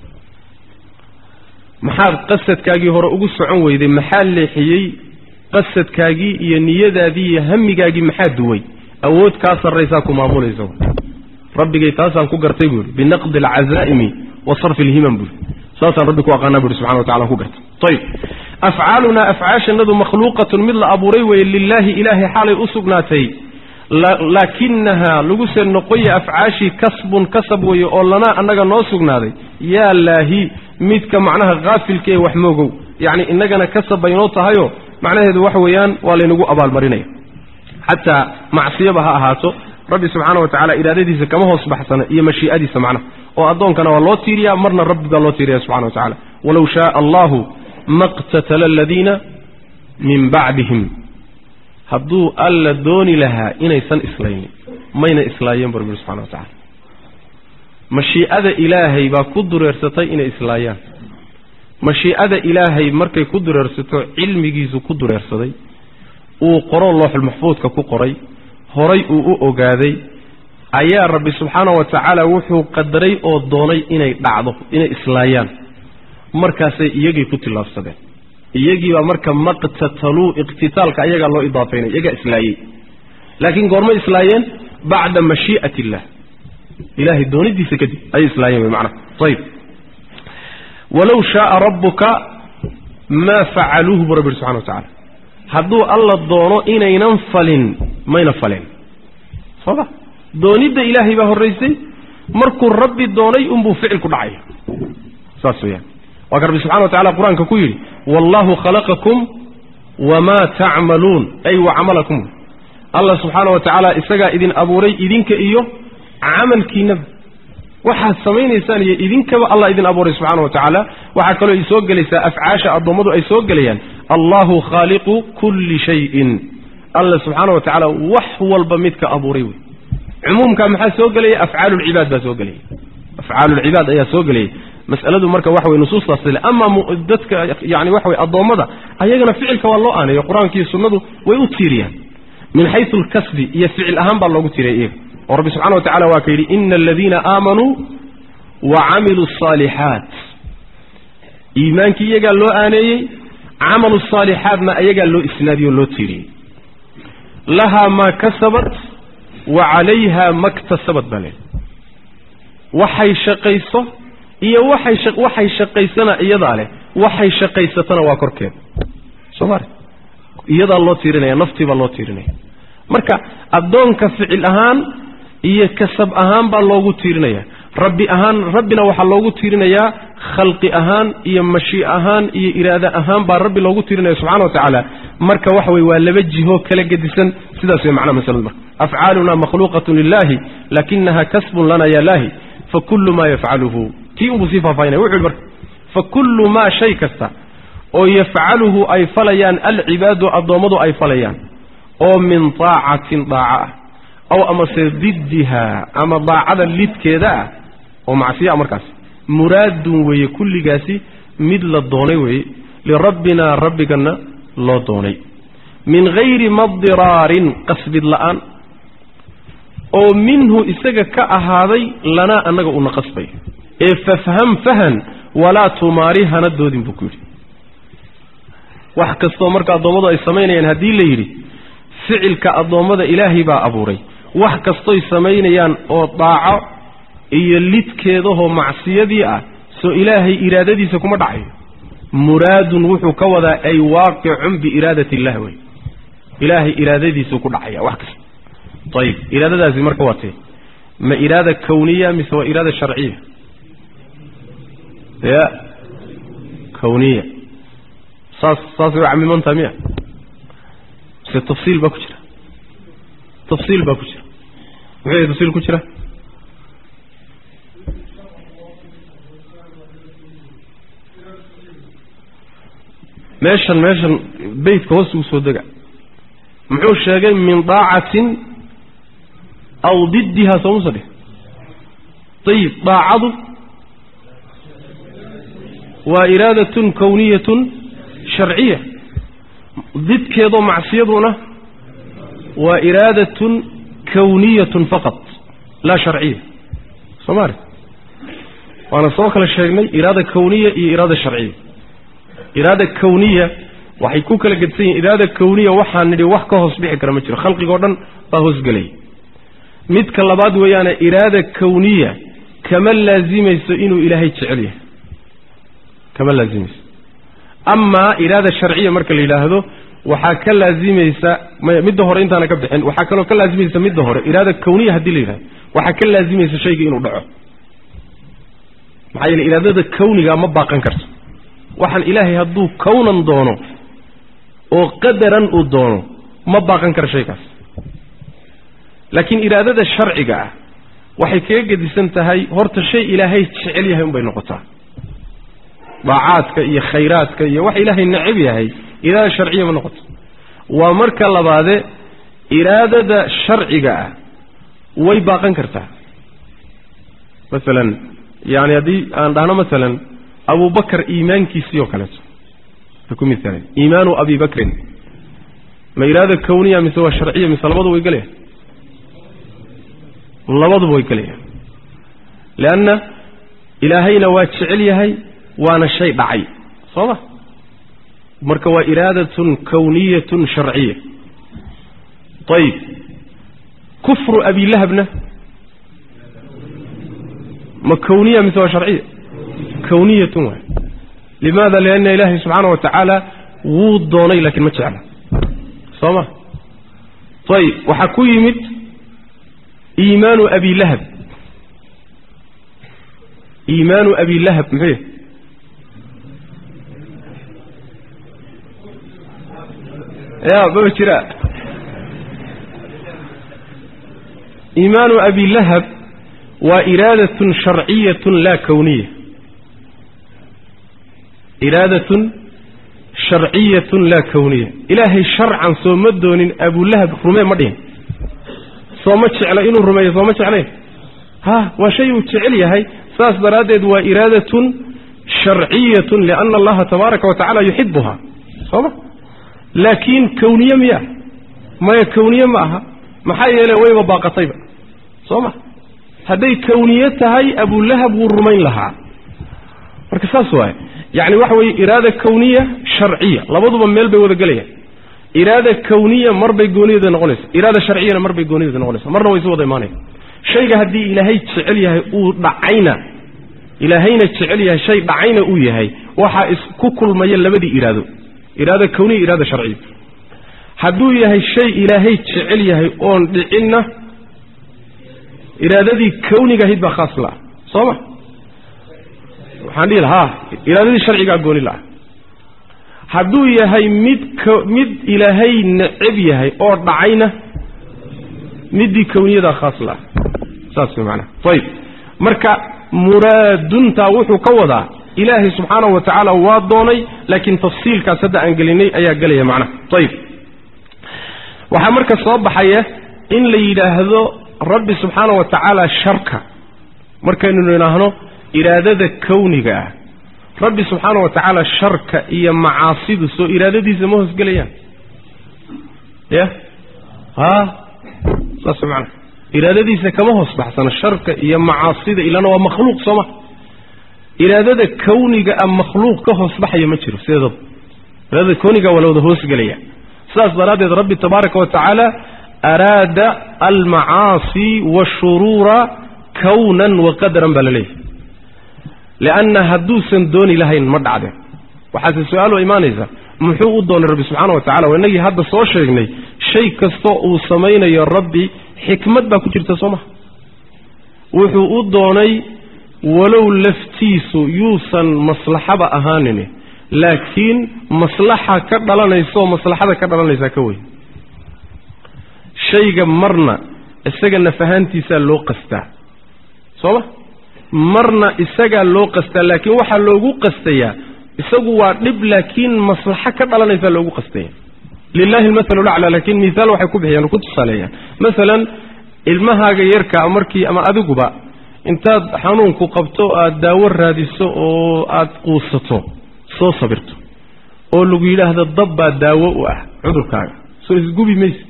Speaker 1: maxaad qasadkaagii hore ugu socon weyday maxaa leexiyey qasadkaagii iyo niyadaadii iyo hamigaagii maxaa duway awood kaa sarraysaa ku maamulaysa rabbigay taasaan ku gartay buuhi binaqdi alcazaa'imi wa sarfi alhimam buui saasaan rabbi ku aqaanaa buuhi subxana wa tacala ku gartay ayib afcaalunaa afcaashanadu makhluuqatun mid la abuuray weeye lilaahi ilaahay xaalay u sugnaatay laakinahaa laguse noqoya afcaashii kasbun kasab weeye oo lanaa annaga noo sugnaaday yaa laahi midka macnaha haafilka ee wax moogow yacni innagana kasab baynoo tahayo macnaheedu waxa weeyaan waa laynagu abaalmarinaya xataa macsiyaba ha ahaato rabbi subxaana wa tacala iraadadiisa kama hoos baxsana iyo mashii'adiisa macnaha oo addoonkana waa loo tiiriyaa marna rabbi baa loo tiiriya subxana wa tacala walow shaaa allahu maqtatala aladiina min bacdihim hadduu alla dooni lahaa inaysan islaynin mayna islaayeen bu rabbi subxana wa tacala mashii'ada ilaahay baa ku dureersatay inay islaayaan mashii'ada ilaahay markay ku dureersato cilmigiisu ku dureersaday uu qoro looxul maxfuudka ku qoray horay uu u ogaaday ayaa rabbi subxaana wa tacaala wuxuu qadaray oo doonay inay dhacdo inay islaayaan markaasay iyagii ku tillaabsadeen iyagiibaa marka maqtataluu iqtitaalka ayagaa loo idaafaynay iyagaa islaayey laakiin goormay islaayeen bacda mashii'ati illah ilahay doonidiisa kadib ayay islaayeen wy macnaha ayib walow shaaa rabbuka maa facaluuhu buu rabbi subxana wa tacala hadduu alla doono inaynan falin mayna faleen sooma doonidda ilaahay baa horraysay markuu rabbi doonay unbuu ficil ku dhacaya saas weyaan waa ka rabbi subxana wa tacala qur-aanka ku yidhi wallahu khalaqakum wamaa tacmaluun ay wa camalakum allah subxaana wa tacaala isagaa idin abuuray idinka iyo camalkiinaba waxaad samaynaysaan iyo idinkaba allah idin abuuray subxaana wa tacaala waxaa kaloo ay soo gelaysaa afcaasha addoommadu ay soo gelayaan allahu khaaliqu kulli shayin alla subxaana wa tacaala wax walba midka abuuray wey cumuumka maxaa soo gelaya afcaalulcibaad baa soo gelaya afcaalulcibaad ayaa soo gelaya mas'aladu marka waxa weye nusuustaas le ama dadka yani waxa weye addoommada ayagana ficilka waa loo aaneeyo qur-aankiiyo sunnadu way u tiiriyaan min xaysu alkasbi iyo ficil ahaan baa loogu tiiriya iyaga oo rabbi subxana wa tacala waa ka yidhi ina aladiina aamanuu wa camiluu asaalixaat iimaankii iyagaa loo aaneeyey camalu saalixaatna ayagaa loo isnaadiyoo loo tiiriyey lahaa maa kasabat wa calayha maktasabad baa leehay waxay shaqayso iyo waxay waxay shaqaysana iyadaa leh waxay shaqaysatana waa korkeeda soo mare iyadaa loo tiirinaya naftii baa loo tiirinaya marka addoonka ficil ahaan iyo kasab ahaan baa loogu tiirinaya rabbi ahaan rabbina waxaa loogu tiirinayaa khalqi ahaan iyo mashi ahaan iyo iraada ahaan baa rabbi loogu tiirinaya subxana wa tacaala marka waxa weye waa laba jiho kala gedisan sidaas way macnaha masaladu marka afcaaluna makhluuqatun lilahi lakinaha kasbun lana ya lahi fakulu ma yafcaluhu kii unbuu sii faahfaahinaya wuxu yhi marka fakullu maa shay kasta oo yafcaluhu ay falayaan alcibaadu addoommadu ay falayaan oo min daacatin daaca ah aw amase diddiha ama daacada lidkeeda ah oo macsiya markaas muraadun weeye kulligaasi mid la doonay weeye lirabbina rabbigana loo doonay min hayri madiraarin qasbid la'aan oo minhu isaga ka ahaaday lanaa annaga una qasbay ee fafham fahan walaa tumaari hana doodin buu ku yidhi wax kastoo marka addoommadu ay samaynayaan haddii la yidhi ficilka addoommada ilaahay baa abuuray wax kastoy samaynayaan oo daaco iyo lidkeedahoo macsiyadii ah soo ilaahay iraadadiisa kuma dhacayo muraadun wuxuu ka wadaa ay waaqicun biiraadati illah wey ilaahay iraadadiisuu ku dhacaya wax kasta ayib iraadadaasi marka waa tee ma iraada kawniya mise waa iraada sharciya ya kawniya saas saasay u camimantaha miya mise tafsiil baa ku jira tafsiil baa ku jira muxuu yahay tafsiil ku jira meeshan meeshan beytka hoos ugu soo dega muxuu sheegay min daacatin aw diddiha soomusa dheh ayib daacadu waa iraadatun kawniyatun sharciya didkeedoo macsiyaduna waa iraadatun kawniyatun faqat laa sharciya soo maari waana soo kala sheegnay iraada kawniya iyo iraada sharciya iraada kawniya waxay ku kala gedsan yihin iraada kawniya waxaan nidhi wax ka hoos bixi kara ma jiro khalqigoo dhan baa hoosgelaya midka labaad weeyaane iraada kawniya kama laazimayso inuu ilaahay jecel yahay kama laazimayso amaa iraada sharciya marka la yidhaahdo waxaa ka laazimaysa maya midda hore intaana ka bixin waxaa kaloo ka laazimaysa midda hore iraada kawniya haddii la yidhahdo waxaa ka laazimaysa shayga inuu dhaco maxaa yeele iraadada kawniga ma baaqan karto waxaan ilaahay hadduu kawnan doono oo qadaran uu doono ma baaqan karo shaygaas laakiin iraadada sharciga ah waxay kaga gedisan tahay horta shay ilaahay jecel yahay unbay noqotaa daacaadka iyo khayraadka iyo wax ilaahay necab yahay iraada sharciya ma noqoto waa marka labaade iraadada sharciga ah way baaqan kartaa masalan yani haddii aan dhahno masalan abubakar iimaankiisii oo kaleeto ku miaalen iimaanu abi bakrin ma iraada kawniya mise waa sharciya mise labaduba way gelayaan labaduba way gelayaan leanna ilaahayna waa jecel yahay waana shay dhacay soo ma marka waa iraadatun kawniyatun sharciya ayib kufru abilahabna ma kawniya mise waa sharciya kawniyatun waay limaada lianna ilaahay subxaana wa tacaala wuu doonay laakiin ma jecla soo ma ayib waxaa ku yimid iimaanu abilahab iimaanu abilahab muxuu yahy ya maba jiraa iimaanu abi lahab waa iraadatun sharciyatun laa kawniya iraadatun sharciyatun laa kawniya ilaahay sharcan soo ma doonin abulahab rumee ma dhihin soo ma jecla inuu rumeeyo soo ma jeclayn ha waa shay uu jecel yahay saas daraaddeed waa iraadatun sharciyatun liana allaha tabaaraka wa tacala yuxibuha sooma laakiin kawniye miya maya kawniye ma aha maxaa yeele wayba baaqatayba soo ma hadday kawniye tahay abulahab wuu rumayn lahaa marka saas waaye yacni waxa weeye iraada kawniya sharciya labaduba meel bay wada gelayaan iraada kawniya marbay goonideeda noqonaysa iraada sharciyana marbay goonideeda noqonaysa marna way isu wada imaanaya shayga haddii ilaahay jecel yahay uu dhacayna ilaahayna jecel yahay shay dhacayna uu yahay waxaa isku kulmaya labadii iraado iraada kawniya iraada sharciya hadduu yahay shay ilaahay jecel yahay oon dhicinna iraadadii kawniga ahayd baa khaas la-ah soo ma waxaan dhihi lahaa iraadadii sharcigaa gooni la-ah hadduu yahay mid k mid ilaahay neceb yahay oo dhacayna middii kawniyadaa khaas la-ah saas way macanaha ayib marka muraaduntaa wuxuu ka wadaa ilaahay subxaanahu wa tacaala waa doonay laakiin tafsiilkaas hadda aan gelinay ayaa gelaya macnaha ayib waxaa marka soo baxaya in la yidhaahdo rabbi subxaana wa tacaala sharka markaynu idhaahno iraadada kawniga ah rabbi subxaana wa tacaala sharka iyo macaasidu soo iraadadiisa ma hoosgelayaan ya ha saas macana iraadadiisa kama hoos baxsano sharka iyo macaasida ilana waa makhluuq sooma iraadada kawniga ah makhluuq ka hoos baxaya ma jiro sideedaba iraadada kawniga waa la wada hoosgelaya sidaas daraaddeed rabbi tabaaraka wa tacaala araada almacaasi waashuruura kawnan wa qadaran baa la leeyahay lianna hadduusan dooni lahayn ma dhacdeen waxaase su-aalo imaanaysa muxuu u doonay rabbi subxaana wa tacala waa inagii hadda soo sheegnay shay kastoo uu samaynayo rabbi xikmad baa ku jirta soo maha wuxuu u doonay walow laftiisu yuusan maslaxaba ahaanin laakiin maslaxa ka dhalanaysa oo maslaxada ka dhalanaysaa ka weyn shayga marna isaga nafahaantiisaa loo qastaa soo ma marna isagaa loo qastaa laakiin waxaa loogu qastayaa isagu waa dhib laakiin maslaxo ka dhalanaysaa loogu qastaya lilahi almathalu laclaa laakiin mihaal waxay ku bixiyaan ku tusaaleeyaan masalan ilmahaaga yarkaa markii ama adiguba intaad xanuunku qabto aad daawo raadiso oo aad quusato soo sabirto oo lagu yidhaahdo dab baa daawo u ah cudurkaaga soo isgubi mayse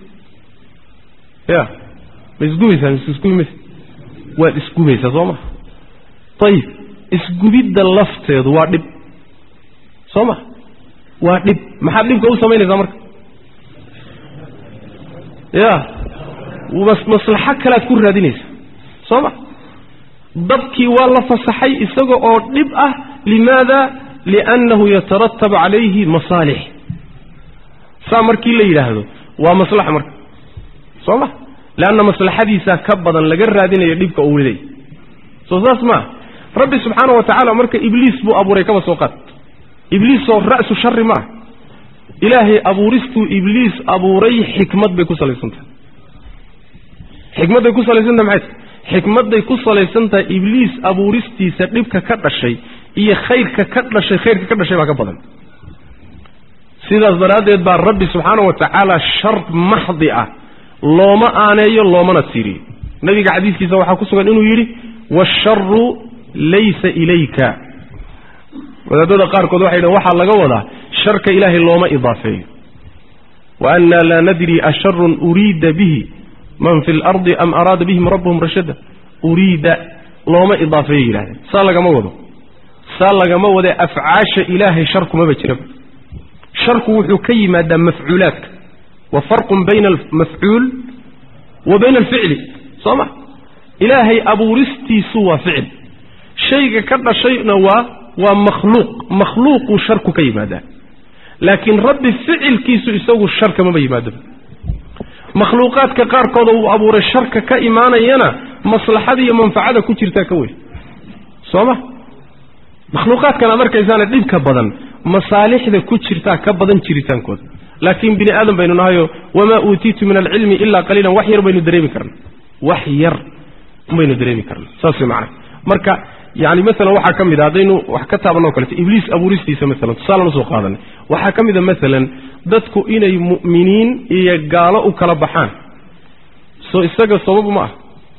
Speaker 1: ya ma isgubaysaa mise isgubi mayse waad isgubaysaa soo maha ayib isgubidda lafteedu waa dhib soo ma waa dhib maxaad dhibka u samaynaysaa marka ya maslaxo kalead ku raadinaysa soo ma dabkii waa la fasaxay isaga oo dhib ah limaada liannahu yataratab calayhi masaalix saa markii la yidhaahdo waa maslaxa marka soo ma leanna maslaxadiisaa ka badan laga raadinayo dhibka uu leey soo saas maa rabbi subxaana wa tacaala marka ibliis buu abuuray kaba soo qaad ibliisoo ra'su shari ma ah ilaahay abuuristuu ibliis abuuray xikmad bay ku salaysantahay xikmadday ku salaysantahay maxay tahay xikmadday ku salaysan tahay ibliis abuuristiisa dhibka ka dhashay iyo khayrka ka dhashay khayrka ka dhashay baa ka badan sidaas daraaddeed baa rabbi subxaana wa tacaala shar maxdi ah looma aaneeyo loomana tiiriyo nabiga xadiiskiisa waxaa ku sugan inuu yidhi waasharu laysa ilayka wadaadada qaarkood waxay dhahn waxaa laga wadaa sharka ilaahay looma idaafeeyo wa annaa laa nadri asharun uriida bihi man fi lardi am araada bihim rabbuhum rashada uriida looma idaafeeyo yidhahdeen saa lagama wado saa lagama wadee afcaasha ilaahay sharkumaba jiraba sharku wuxuu ka yimaadaa mafcuulaadka wa farqun bayna almafcuul wa bayna alficli soo ma ilaahay abuuristiisu waa ficil shayga ka dhashayna waa waa makhluuq makhluuquu sharku ka yimaadaa laakiin rabbi ficilkiisu isagu sharka maba yimaado makhluuqaadka qaarkooda uu abuuray sharka ka imaanayana maslaxada iyo manfacada ku jirtaa ka weyn soo ma makhluuqaadkan aad arkaysaana dhibka badan masaalixda ku jirtaa ka badan jiritaankooda laakiin bini aadam baynu nahayo wamaa uutiitu min alcilmi ilaa qaliilan wax yar baynu dareemi karna wax yar baynu dareemi karna saas way macnaha marka yani maalan waxaa ka mid a haddaynu wax ka taabanoo kaleto ibliis abuuristiisa maalan tusaalan usoo qaadanay waxaa ka mid a maalan dadku inay mu'miniin iyo gaalo u kala baxaan soo isaga sababu ma ah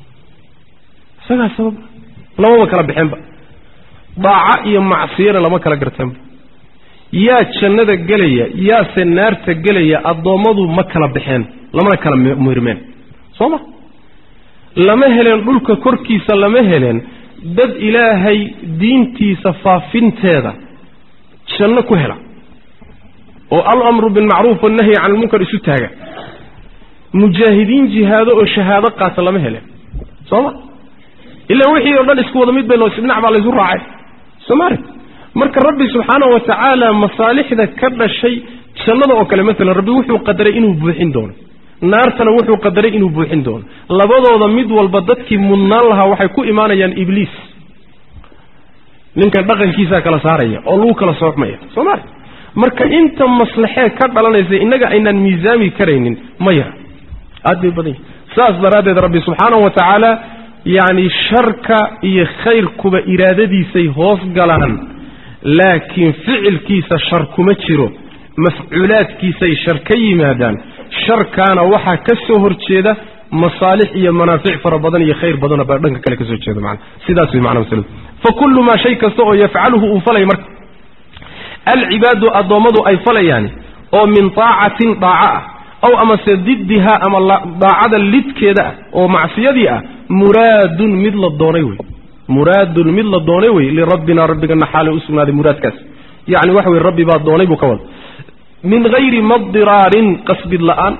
Speaker 1: isagaa sabab lamaba kala baxeenba daaco iyo macsiyana lama kala garteenba yaa jannada gelaya yaase naarta gelaya addoommadu ma kala baxeen lamana kala mirmeen soo ma lama heleen dhulka korkiisa lama heleen dad ilaahay diintiisa faafinteeda janno ku hela oo alamru bilmacruuf wannahyi can ilmunkar isu taaga mujaahidiin jihaado oo shahaado qaata lama heleen soo ma ilaa wixii oo dhan isku wada mid bay loo dhinac baa laysu raacay soo ma arag marka rabbi subxaanahu wa tacaala masaalixda ka dhashay jannada oo kale maalan rabbi wuxuu qadaray inuu buuxin doono naartana wuxuu qadaray inuu buuxin doono labadooda mid walba dadkii mudnaan lahaa waxay ku imaanayaan ibliis ninkan dhaqankiisaa kala saaraya oo lagu kala soocmaya soo ma arag marka inta maslaxee ka dhalanaysa innaga aynaan miisaami karaynin ma yara aad bay badan yihin saas daraaddeed rabbi subxaanahu wa tacaala yacni sharka iyo khayrkuba iraadadiisay hoos galaan laakiin ficilkiisa shar kuma jiro mafcuulaadkiisay shar ka yimaadaan sharkaana waxaa ka soo horjeeda masaalix iyo manaafic fara badan iyo khayr badanoo baa dhanka kale ka soo jeeda macana sidaas way macna masaladu fa kullu maa shay kasta oo yafcaluhu uu falaya marka alcibaadu addoommadu ay falayaan oo min taacatin daaco ah aw amase diddihaa ama daacada lidkeeda ah oo macsiyadii ah muraadun mid la doonay wey muraadun mid la doonay wey lirabbina rabbigana xaalay u sugnaaday muraadkaas yacni waxa weye rabbi baa doonay buu ka wada min hayri maddiraarin qasbid la'aan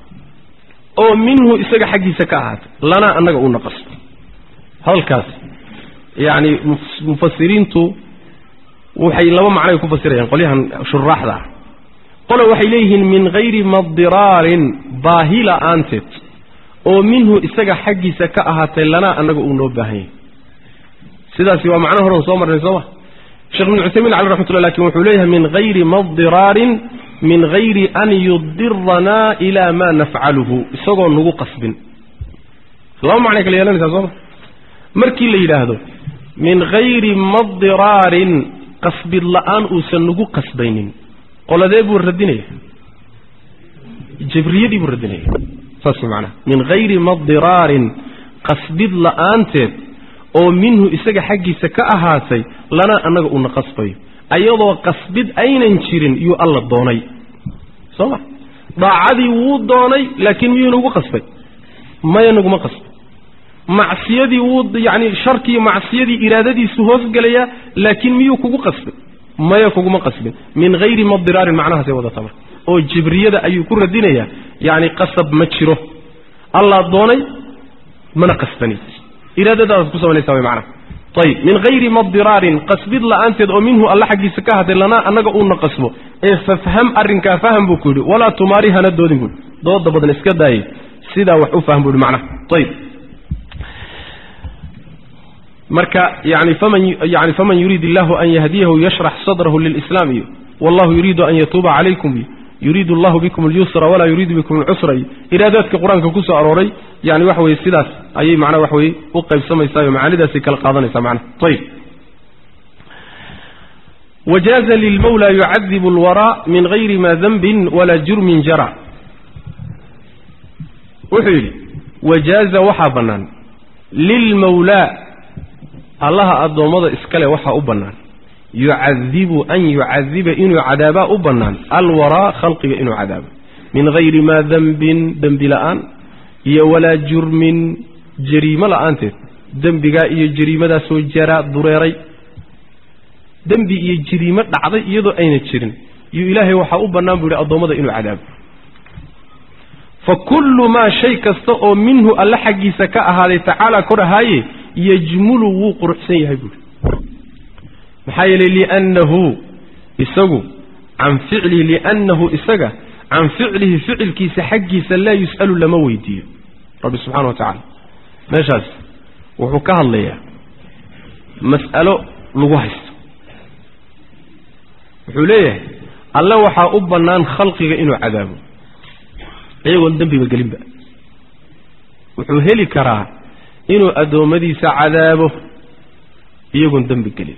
Speaker 1: oo minhu isaga xaggiisa ka ahaatay lanaa annaga uuna qasbo hadalkaas yacni mufasiriintu waxay laba macnoay ku fasirayaan qolyahan shuraaxda ah qole waxay leeyihiin min hayri maddiraarin baahi la'aanteed oo minhu isaga xaggiisa ka ahaatay lanaa annaga uu noo baahan yahay sidaasi waa macno horan soo marnay sooma sheekh ibnu cuthaymiin cali raxmatullah lakin wuxuu leeyahay min hayri maddiraarin min hayri an yudiranaa ilaa maa nafcaluhu isagoo nagu qasbin laba macnay kala yeelanaysaa sooma markii la yidhaahdo min hayri maddiraarin qasbid la'aan uusan nagu qasbaynin qoladee buu radinaya jabriyadii buu radinaya saas macnaha min hayri maddiraarin qasbid la'aanteed oo minhu isaga xaggiisa ka ahaatay lana annaga uuna qasbayo ayadoo qasbid aynan jirin yuu alla doonay soo ma daacadii wuu doonay laakiin miyuu nagu qasbay maya naguma qasbay macsiyadii wuu yacni sharkii macsiyadii iraadadiisu hoosgelayaa laakiin miyuu kugu qasbay maya kuguma qasbin min hayri maddiraarin macnahaasay wadata marka oo jibriyada ayuu ku radinayaa yacni qasab ma jiro allaa doonay mana qasbani iraadadaadaad ku samaynaysa way macnaha ayib min hayri maddiraarin qasbid la'aanteed oo minhu alla xaggiisa ka hadlay lanaa annaga uuna qasbo ee fafham arrinkaa faham buu ku yidhi walaa tumaari hana doodin buuhi dooda badan iska daayay sidaa wax u fahm buu yidhi macnaha ayib marka yani faman yani faman yuriid illahu an yahdiyahu yashrax sadrahu lilislaam iyo wallahu yuriidu an yatuuba calaykum iyo yuriidu allahu bikum alyusra walaa yuriidu bikum alcusra iyo iraadaadka qur-aanka ku soo arooray yani waxa weye sidaas ayay macnaha waxa weye u qaybsamaysaa macaanidaasay kala qaadanaysaa macnaha ayib wajaaza lilmawla yucadibu alwaraa min gayri ma danbin walaa jurmin jara wuxuu yidhi wajaaza waxaa bannaan lilmawlaa allaha addoommada iskale waxaa u bannaan yucadibu an yucadiba inuu cadaabaa u bannaan alwaraa khalqiga inuu cadaabo min hayri maa dembin dembi la'aan iyo walaa jurmin jariimo la'aanteed dembigaa iyo jariimadaasoo jaraa dureeray dembi iyo jariimo dhacday iyadoo ayna jirin iyo ilaahay waxaa u bannaan buu yidhi addoommada inuu cadaabo fa kullu maa shay kasta oo minhu alle xaggiisa ka ahaaday tacaala kor ahaaye yajmulu wuu quruxsan yahay buuhi maxaa yeelay liannahu isagu can ficlihi liannahu isaga can ficlihi ficilkiisa xaggiisa laa yus'alu lama weydiiyo rabbi subxana wa tacaala meeshaas wuxuu ka hadlayaa mas'alo lagu haysto wuxuu leeyahay alle waxaa u bannaan khalqiga inuu cadaabo iyagoon dembiba gelinba wuxuu heli karaa inuu addoommadiisa cadaabo iyagoon dembi gelin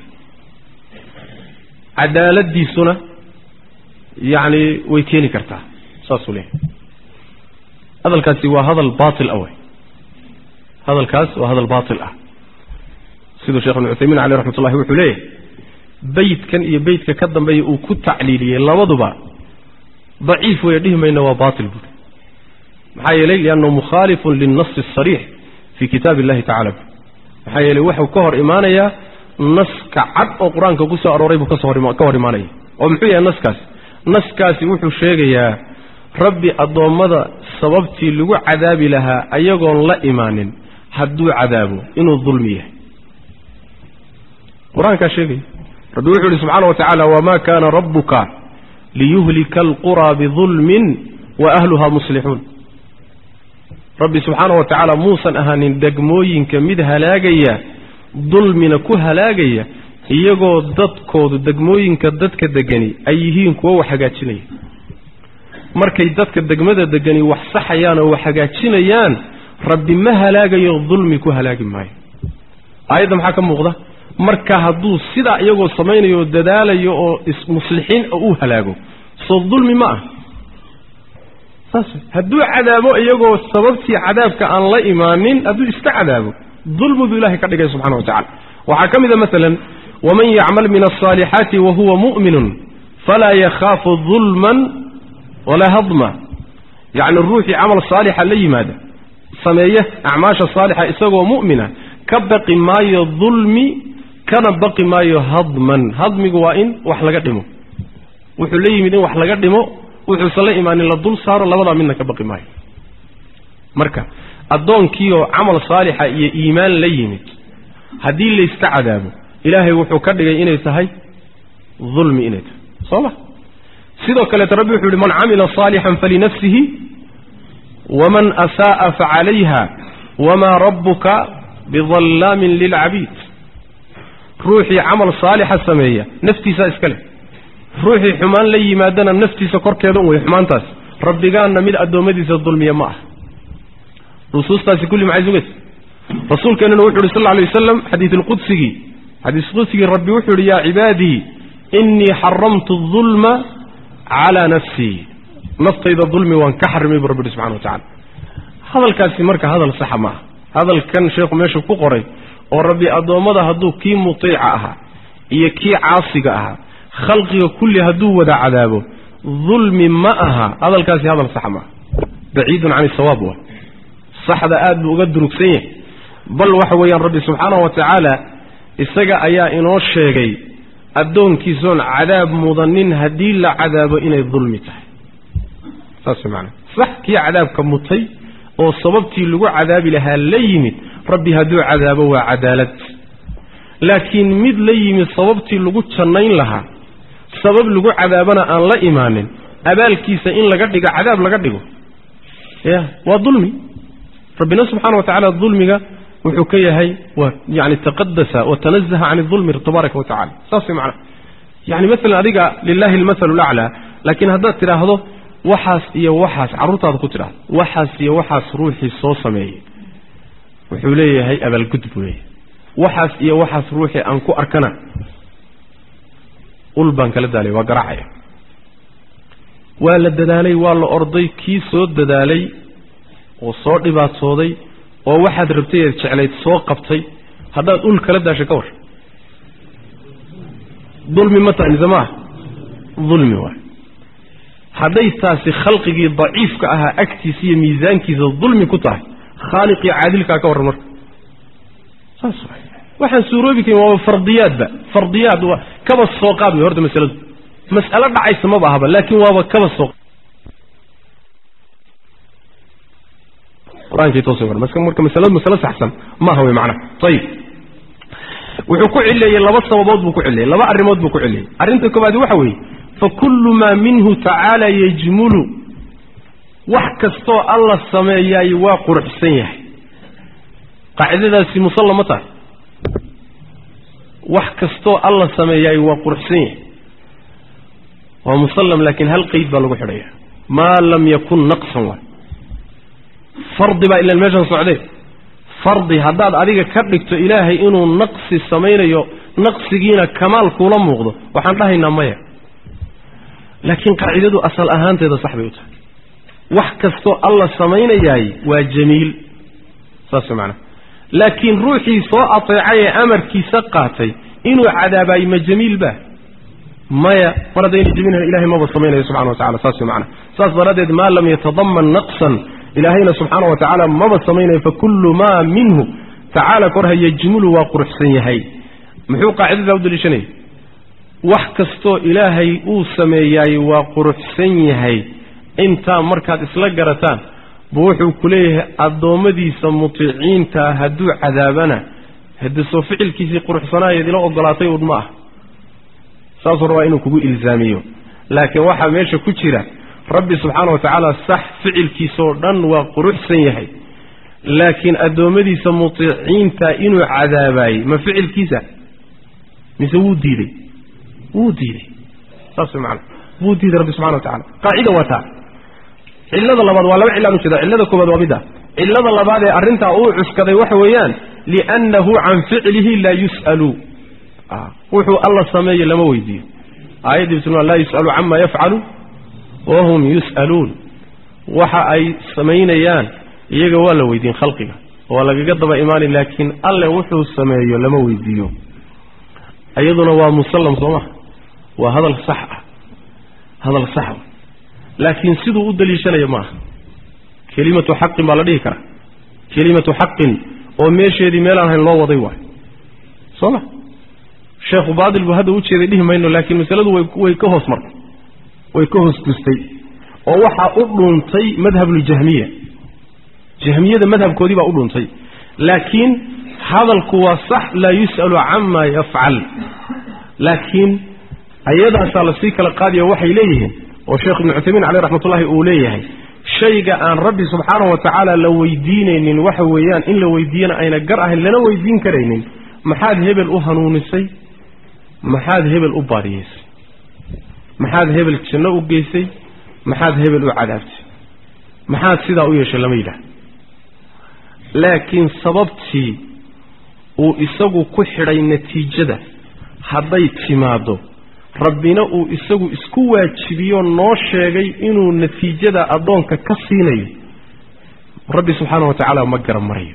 Speaker 1: cadaaladiisuna yacni way keeni kartaa saasuu leeyahay hadalkaasi waa hadal baatil ah wey hadalkaas waa hadal baatil ah siduu sheekh ibnu cuthaymiin caleyh raxmat ullahi wuxuu leeyahay beytkan iyo beytka ka dambeeya uu ku tacliiliyey labaduba daciif weeye dhihi mayna waa baatil buuri maxaa yeelay liannahu mukhaalifun lilnasi asariix fii kitaabi illahi tacala maxaa yeelay wuxuu ka hor imaanayaa naska cad oo qur-aanka ku soo arooray buu kasoo ka hor imaanaya oo muxuu yahay naskaasi naskaasi wuxuu sheegayaa rabbi addoommada sababtii lagu cadaabi lahaa ayagoon la imaanin hadduu cadaabo inuu dulmi yahay qur-aankaa sheegaya rabbi wuxuu ihi subxaana wa tacaala wamaa kaana rabbuka liyuhlika alquraa bidulmin wa ahluha muslixuun rabbi subxaana wa tacaala muusan ahaanin degmooyinka mid halaagaya dulmina ku halaagaya iyagoo dadkoodu degmooyinka dadka degani ay yihiin kuwo wax hagaajinaya markay dadka degmada degani wax saxayaan oo wax hagaajinayaan rabbi ma halaagayo dulmi ku halaagi maayo aayadda maxaa ka muuqda marka hadduu sidaa iyagoo samaynayo oo dadaalayo oo ismuslixiin uu halaago soo dulmi ma ah saas hadduu cadaabo iyagoo sababtii cadaabka aan la imaanin hadduu iska cadaabo dulmi buu ilahay ka dhigay subxana wa tacala waxaa ka mid a masalan waman yacmal min alصaalixaati wahuwa mu'minun falaa yakhaafu dulman walaa hadma yacni ruuxii camal saalixa la yimaada sameeya acmaasha saalixa isagoo mu'mina ka baqi maayo dulmi kana baqi maayo hadman hadmigu waa in wax laga dhimo wuxuu la yimid in wax laga dhimo wuxuusan la imaanin la dul saaro labadaa midna ka baqi maayo marka addoonkiioo camal saalixa iyo iimaan la yimid haddii layska cadaabo ilaahay wuxuu ka dhigay inay tahay dulmi inay tahay soo ma sidoo kaleeto rabbi wuxuu yihi man camila saalixan falinafsihi waman asaa'a facalayha wamaa rabbuka bidallaamin lilcabiid ruuxii camal saalixa sameeya naftiisaa iska leh ruuxii xumaan la yimaadana naftiisa korkeeda un wey xumaantaas rabbigaanna mid addoommadiisa dulmiya ma ah nusuustaasi kulli maxay sugaysa rasuulkeennuna wuxu uhi sal lla alay wasalam xadiisulqudsigii xadiisqudsigii rabbi wuxuu yihi yaa cibaadii innii xaramtu dulma calaa nafsii naftayda dulmi waan ka xarimay buu rabbi uhi subxana wa tacala hadalkaasi marka hadal saxa ma aha hadalkan sheekhu meesha ku qoray oo rabbi addoommada hadduu kii mutiica ahaa iyo kii caasiga ahaa khalqiga kulli hadduu wada cadaabo dulmi ma aha hadalkaasi hadal saxa maaha baciidun can isawaab wa saxda aad buu uga durugsan yahay bal waxa weeyaan rabbi subxaanahu wa tacaala isaga ayaa inoo sheegay addoonkiisoon cadaab mudanin haddii la cadaabo inay dulmi tahay saas maanaa sax kii cadaabka mutay oo sababtii lagu cadaabi lahaa la yimid rabbi hadduu cadaabo waa cadaalad laakiin mid la yimid sababtii lagu jannayn lahaa sabab lagu cadaabana aan la imaanin abaalkiisa in laga dhigo cadaab laga dhigo ya waa dulmi rabbina subxana wa tacala dulmiga wuxuu ka yahay waa yani taqadasa watanazaha can dulmi tabaaraka wa tacala saas way macnaha yani maalan adiga lilahi almathalu laclaa laakiin haddaad tidhaahdo waxaas iyo waxaas carruurtaada ku tidhahdo waxaas iyo waxaas ruuxii soo sameeyey wuxuu leeyahay abaalgud buu leeyahay waxaas iyo waxaas ruuxii aan ku arkana ul baan kala daalay waa garaacaya waa la dadaalay waa la orday kii soo dadaalay oo soo dhibaatooday oo waxaad rabtay eed jeclayd soo qabtay haddaad ul kala daashay ka war dulmi ma tahay mise maaha dulmi waay hadday taasi khalqigii daciifka ahaa agtiisa iyo miisaankiisa dulmi ku tahay khaaliqii caadilkaa ka warran marka saas waay waxaan suuroobi karin waaba fardiyaadba fardiyaad waa kaba soo qaad wey horta masaladu mas'alo dhacaysa maba ahaba laakiin waaba kaba soo qur-aankii toosay war marka masaladu masalo saxsan ma aha wey macnaha ayib wuxuu ku cileeyey laba sababood buu ku cileeyey laba arrimood buu ku cileeyey arrinta koobaadi waxa weeye fakulu maa minhu tacaala yajmulu wax kastoo alla sameeyaay waa quruxsan yahay qaacidadaasi musalla ma tahay wax kastoo alla sameeyaay waa quruxsan yahay waa musallam laakiin hal qeyd baa lagu xidhaya maa lam yakun naqsan waay fardi baa ilan meeshan socdee fardi haddaad adiga ka dhigto ilaahay inuu naqsi samaynayo naqsigiina kamaal kuula muuqdo waxaan dhahaynaa maya laakiin qaacidadu asal ahaanteeda sax bay u tahay wax kastoo alla samaynayaay waa jamiil saas macnaa laakiin ruuxii soo ateecay ee amarkiisa qaatay inuu cadaabaay ma jamiil ba maya mar haddayna jamiilhan ilahay maba samaynayo subxana wa tacala saas macnaa saas daraaddeed maa lam yatadaman naqsan ilaahayna subxaana wa tacaala maba samaynayo fakullu maa minhu tacaala korha yajmulu waa quruxsan yahay muxuu qaacidadaa u daliishanaya wax kastoo ilaahay uu sameeyaay waa quruxsan yahay intaa markaad isla garataan buu wuxuu ku leeyahay addoommadiisa mutiiciintaa hadduu cadaabana haddii soo ficilkiisii quruxsanaayeed ila ogolaatay uun ma ah saasuu rabaa inuu kugu ilzaamiyo laakiin waxaa meesha ku jira rabbi subxaana wa tacaala sax ficilkiisaoo dhan waa quruxsan yahay laakiin addoommadiisa mutiiciinta inuu cadaabaayey ma ficilkiisa mise wuu diidey wuu diidey saas way macana wuu diiday rabbi subxana wa tacala qaacida waa taa cillada labaad waa laba cillaan ujeeda cillada koobaad waa midda cillada labaad ee arrintaa uu cuskaday waxa weeyaan liannahu can ficlihi laa yus'alu wuxuu alla sameeye lama weydiiyo aayaddii bisma laa yus'alu cama yafcalu wahum yus'aluun waxa ay samaynayaan iyaga waa la weydiin khalqiga waa lagaga daba imaanay laakiin alle wuxuu sameeyo lama weydiiyo iyaduna waa musallam soo maha waa hadal sax ah hadal sax ah laakiin siduu u daliishanaya ma aha kelimatu xaqin baa la dhihi karaa kelimatu xaqin oo meesheedii meelaan hayn loo waday waayo soo ma sheekhu baadil buu hadda u jeeday dhihi mayno laakiin masaladu way way ka hoos martay way ka hoos gustay oo waxaa u dhuuntay madhabuljahmiya jahmiyada madhabkoodii baa u dhuuntay laakiin hadalku waa sax laa yus'alu cama yafcal laakiin ayadaasaa lasii kala qaadiya waxay leeyihiin oo sheekh ibnu cuthaymiin caleyh raxmatullahi uu leeyahay shayga aan rabbi subxaanahu wa tacaala la weydiinaynin waxa weeyaan in la weydiiyana ayna gar ahayn lana weydiin karaynin maxaad hebel u hanuunisay maxaad hebel u baariyeysay maxaad hebel janno u geysay maxaad hebel u cadaabtay maxaad sidaa u yeeshay lama yidhaah laakiin sababtii uu isagu ku xidhay natiijada hadday timaaddo rabbina uu isagu isku waajibiyo noo sheegay inuu natiijada addoonka ka siinayo rabbi subxaana wa tacaala ma garan marayo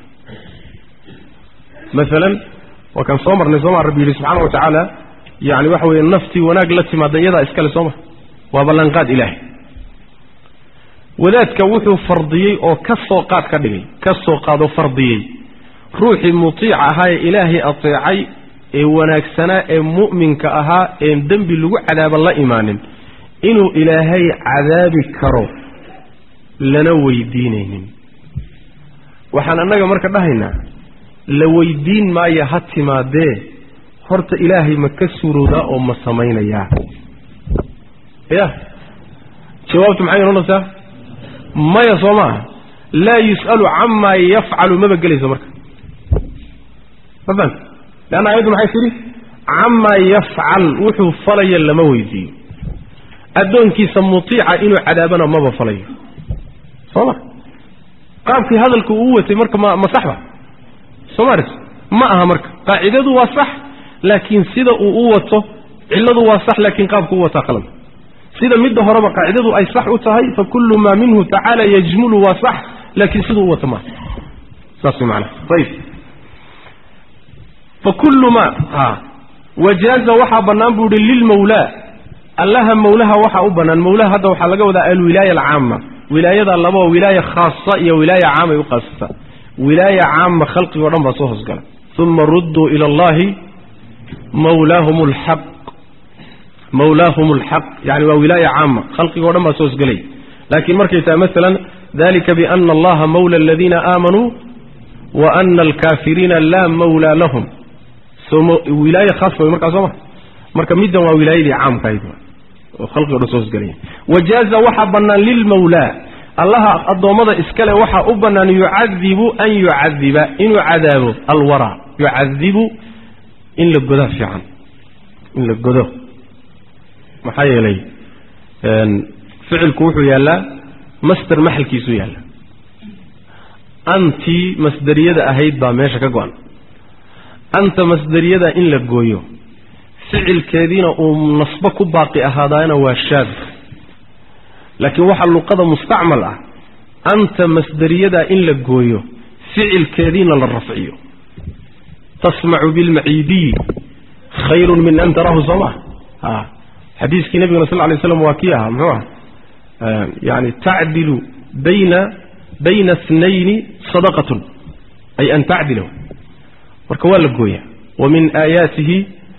Speaker 1: maalan waa kaan soo marnay sooma rabbi yidhi subxaana wa tacaala yacni waxa weeye naftii wanaag la timaada iyadaa iskale sooma waa ballanqaad ilaahay wadaadka wuxuu fardiyey oo ka soo qaad ka dhigay ka soo qaadoo fardiyey ruuxii mutiica ahaa ee ilaahay ateecay ee wanaagsanaa ee mu'minka ahaa een dembi lagu cadaaba la imaanin inuu ilaahay cadaabi karo lana weydiinaynin waxaan annaga marka dhahaynaa la weydiin maayo ha timaadee horta ilaahay ma ka suroodaa oo ma samaynayaa ya jawaabtu maxay noqonaysaa maya soo maaha laa yus'alu camaa yafcalu maba gelayso marka ma fahamta leanna ayaddu maxay tidhi camaa yafcal wuxuu falaya lama weydiiyo addoonkiisa mutiica inuu cadaabana maba falayo soo ma qaabkii hadalku uu watay marka ma ma saxba soo maris ma aha marka qaacidadu waa sax laakiin sida uu u wato cilladu waa sax laakiin qaabku u wataa qalad sida midda horeba qaacidadu ay sax u tahay fa kullu maa minhu tacaala yajmulu waa sax laakiin siduu u wato maaha saas way macanaha ayib fa kullu maa a wajaaza waxaa bannaan buu ihi lilmawlaa allaha mawlaha waxaa u bannaan mawlaha hadda waxaa laga wadaa alwilaaya alcaama wilaayada labao wilaaya khaasa iyo wilaaya caamay u qaasata wilaaya caama khalqigoo dhan baa soo hoosgala uma rudduu ila allahi mawlaahum alxaq mawlaahum alxaq yani waa wilaaya caama khalqigoo dhan baa soo hosgelay laakiin markay tahay masalan dalika biana allaha mawla aladiina aamanuu wa ana alkaafiriina laa mawlaa lahum wilaaya khaas way markaa soo ma marka middan waa wilaayadii caamkahayd oo khalqigo dhan soo hosgelaya wajaaza waxaa bannaan lilmawlaa allaha addoommada iskale waxaa u bannaan yucadibu an yucadiba inuu cadaabo alwaraa yucadibu in la godaa fiican in la godo maxaa yeelay ficilku wuxuu yaallaa masder maxalkiisuu yaallaa antii masderiyada ahayd baa meesha ka go-an anta masderiyada in la gooyo ficilkeediina uu nasbo ku baaqi ahaadaana waa shaad laakiin waxaa luqada mustacmal ah anta masderiyada in la gooyo ficilkeediina la rafciyo tasmacu bilmaciidiyi khayrun min an tarahu soo maa a xadiiskii nabigana sal lay slam waa kii ahaa muxuu aha yani tacdilu bayna bayna snayni sadaqatun ay an tacdila marka waa la gooya wamin aayaatihi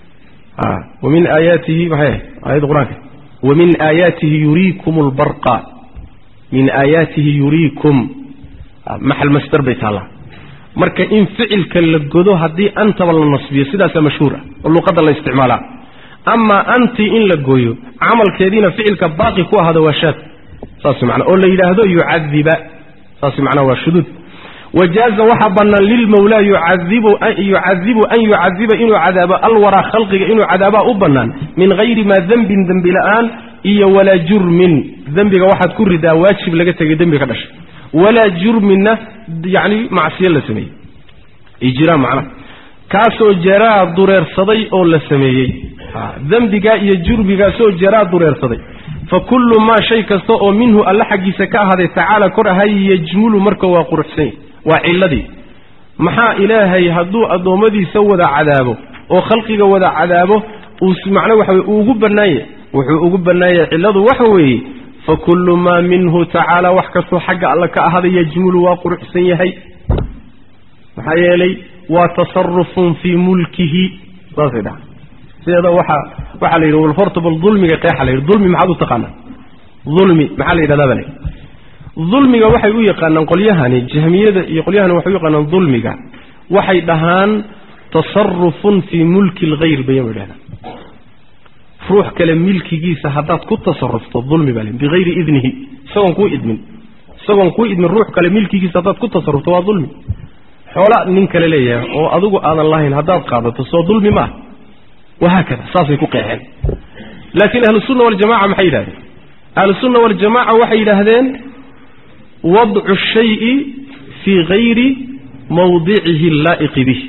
Speaker 1: wamin aayaatihi maxay aayadda qur-aanka wamin aayaatihi yuriikum lbarqa min aayaatihi yuriikum maxal masder bay taallaa marka in ficilka la godo haddii antaba la nasbiyo sidaasaa mashhuur ah oo luqadda la isticmaalaa amaa antii in la gooyo camalkeediina ficilka baaqi ku ahaada waa shaad saas manaa oo la yidhaahdo yucadiba saas macnaa waa shuduud wajaaza waxaa bannaan lilmawlaa yucadibu yucadibu an yucadiba inuu cadaabo alwaraa khalqiga inuu cadaabaa u bannaan min hayri maa dembin dembi la-aan iyo walaa jurmin dembiga waxaad ku ridaa waajib laga tegay dembi ka dhashay walaa jurminna yacni macsiyo la sameeyey ijraam macnaha kaasoo jaraa dureersaday oo la sameeyey dembigaa iyo jurmigaasoo jaraa dureersaday fa kullu maa shay kasta oo minhu alla xaggiisa ka ahaaday tacaala kor ahay yajmulu marka waa quruxsanya waa ciladii maxaa ilaahay hadduu addoommadiisa wada cadaabo oo khalqiga wada cadaabo uu macna waxa weye uu ugu bannaanya wuxuu ugu bannaanyay cilladu waxa weeye fa kullu maa minhu tacaala wax kastoo xagga alla ka ahaaday yajmulu waa quruxsan yahay maxaa yeelay waa tasarufun fii mulkihi saasay dhaha sideeda waxaa waxaa la yidhi wal horta bal dulmiga qeexa la yidhi dulmi maxaad u taqaanaa dulmi maxaa la yidhahdaa ba la yidhi dulmiga waxay u yaqaanaan qolyahani jahmiyada iyo qolyahani waxay u yaqaanaan dulmiga waxay dhahaan tasarufun fii mulki lghayr bayan ba yidhahdaan ruux kale milkigiisa haddaad ku tasarufto dulmi baa le bihayri idnihi isagoon kuu idmin isagoon kuu idmin ruux kale milkigiisa haddaad ku tasarufto waa dulmi xoola nin kale leeyahay oo adigu aadan lahayn haddaad qaadato soo dulmi ma ah wahaakada saasay ku qeexeen laakiin ahlusunna waljamaca maxay yidhahdeen ahlusunna waljamaca waxay yidhaahdeen wadcu shayi fii hayri mawdicihi allaa'iqi bih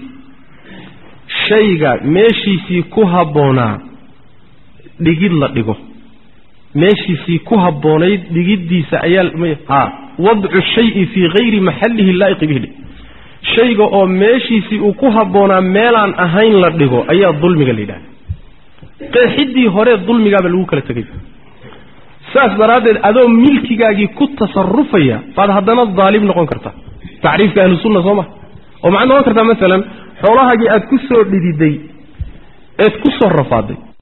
Speaker 1: shayga meeshiisii ku habboonaa dhigid la dhigo meeshiisii ku habboonayd dhigiddiisa ayaa ha wadcu shayi fii hayri maxallihi laa'iqi bihi shayga oo meeshiisii uu ku habboonaa meelaan ahayn la dhigo ayaa dulmiga la yidhahda qeexiddii hore dulmigaaba lagu kala tegay saas daraaddeed adoo milkigaagii ku tasarufaya baad haddana daalim noqon kartaa tacriifka ahlusunna soo ma oo maxaad noqon kartaa masalan xoolahaagii aad ku soo dhididay eed ku soo rafaaday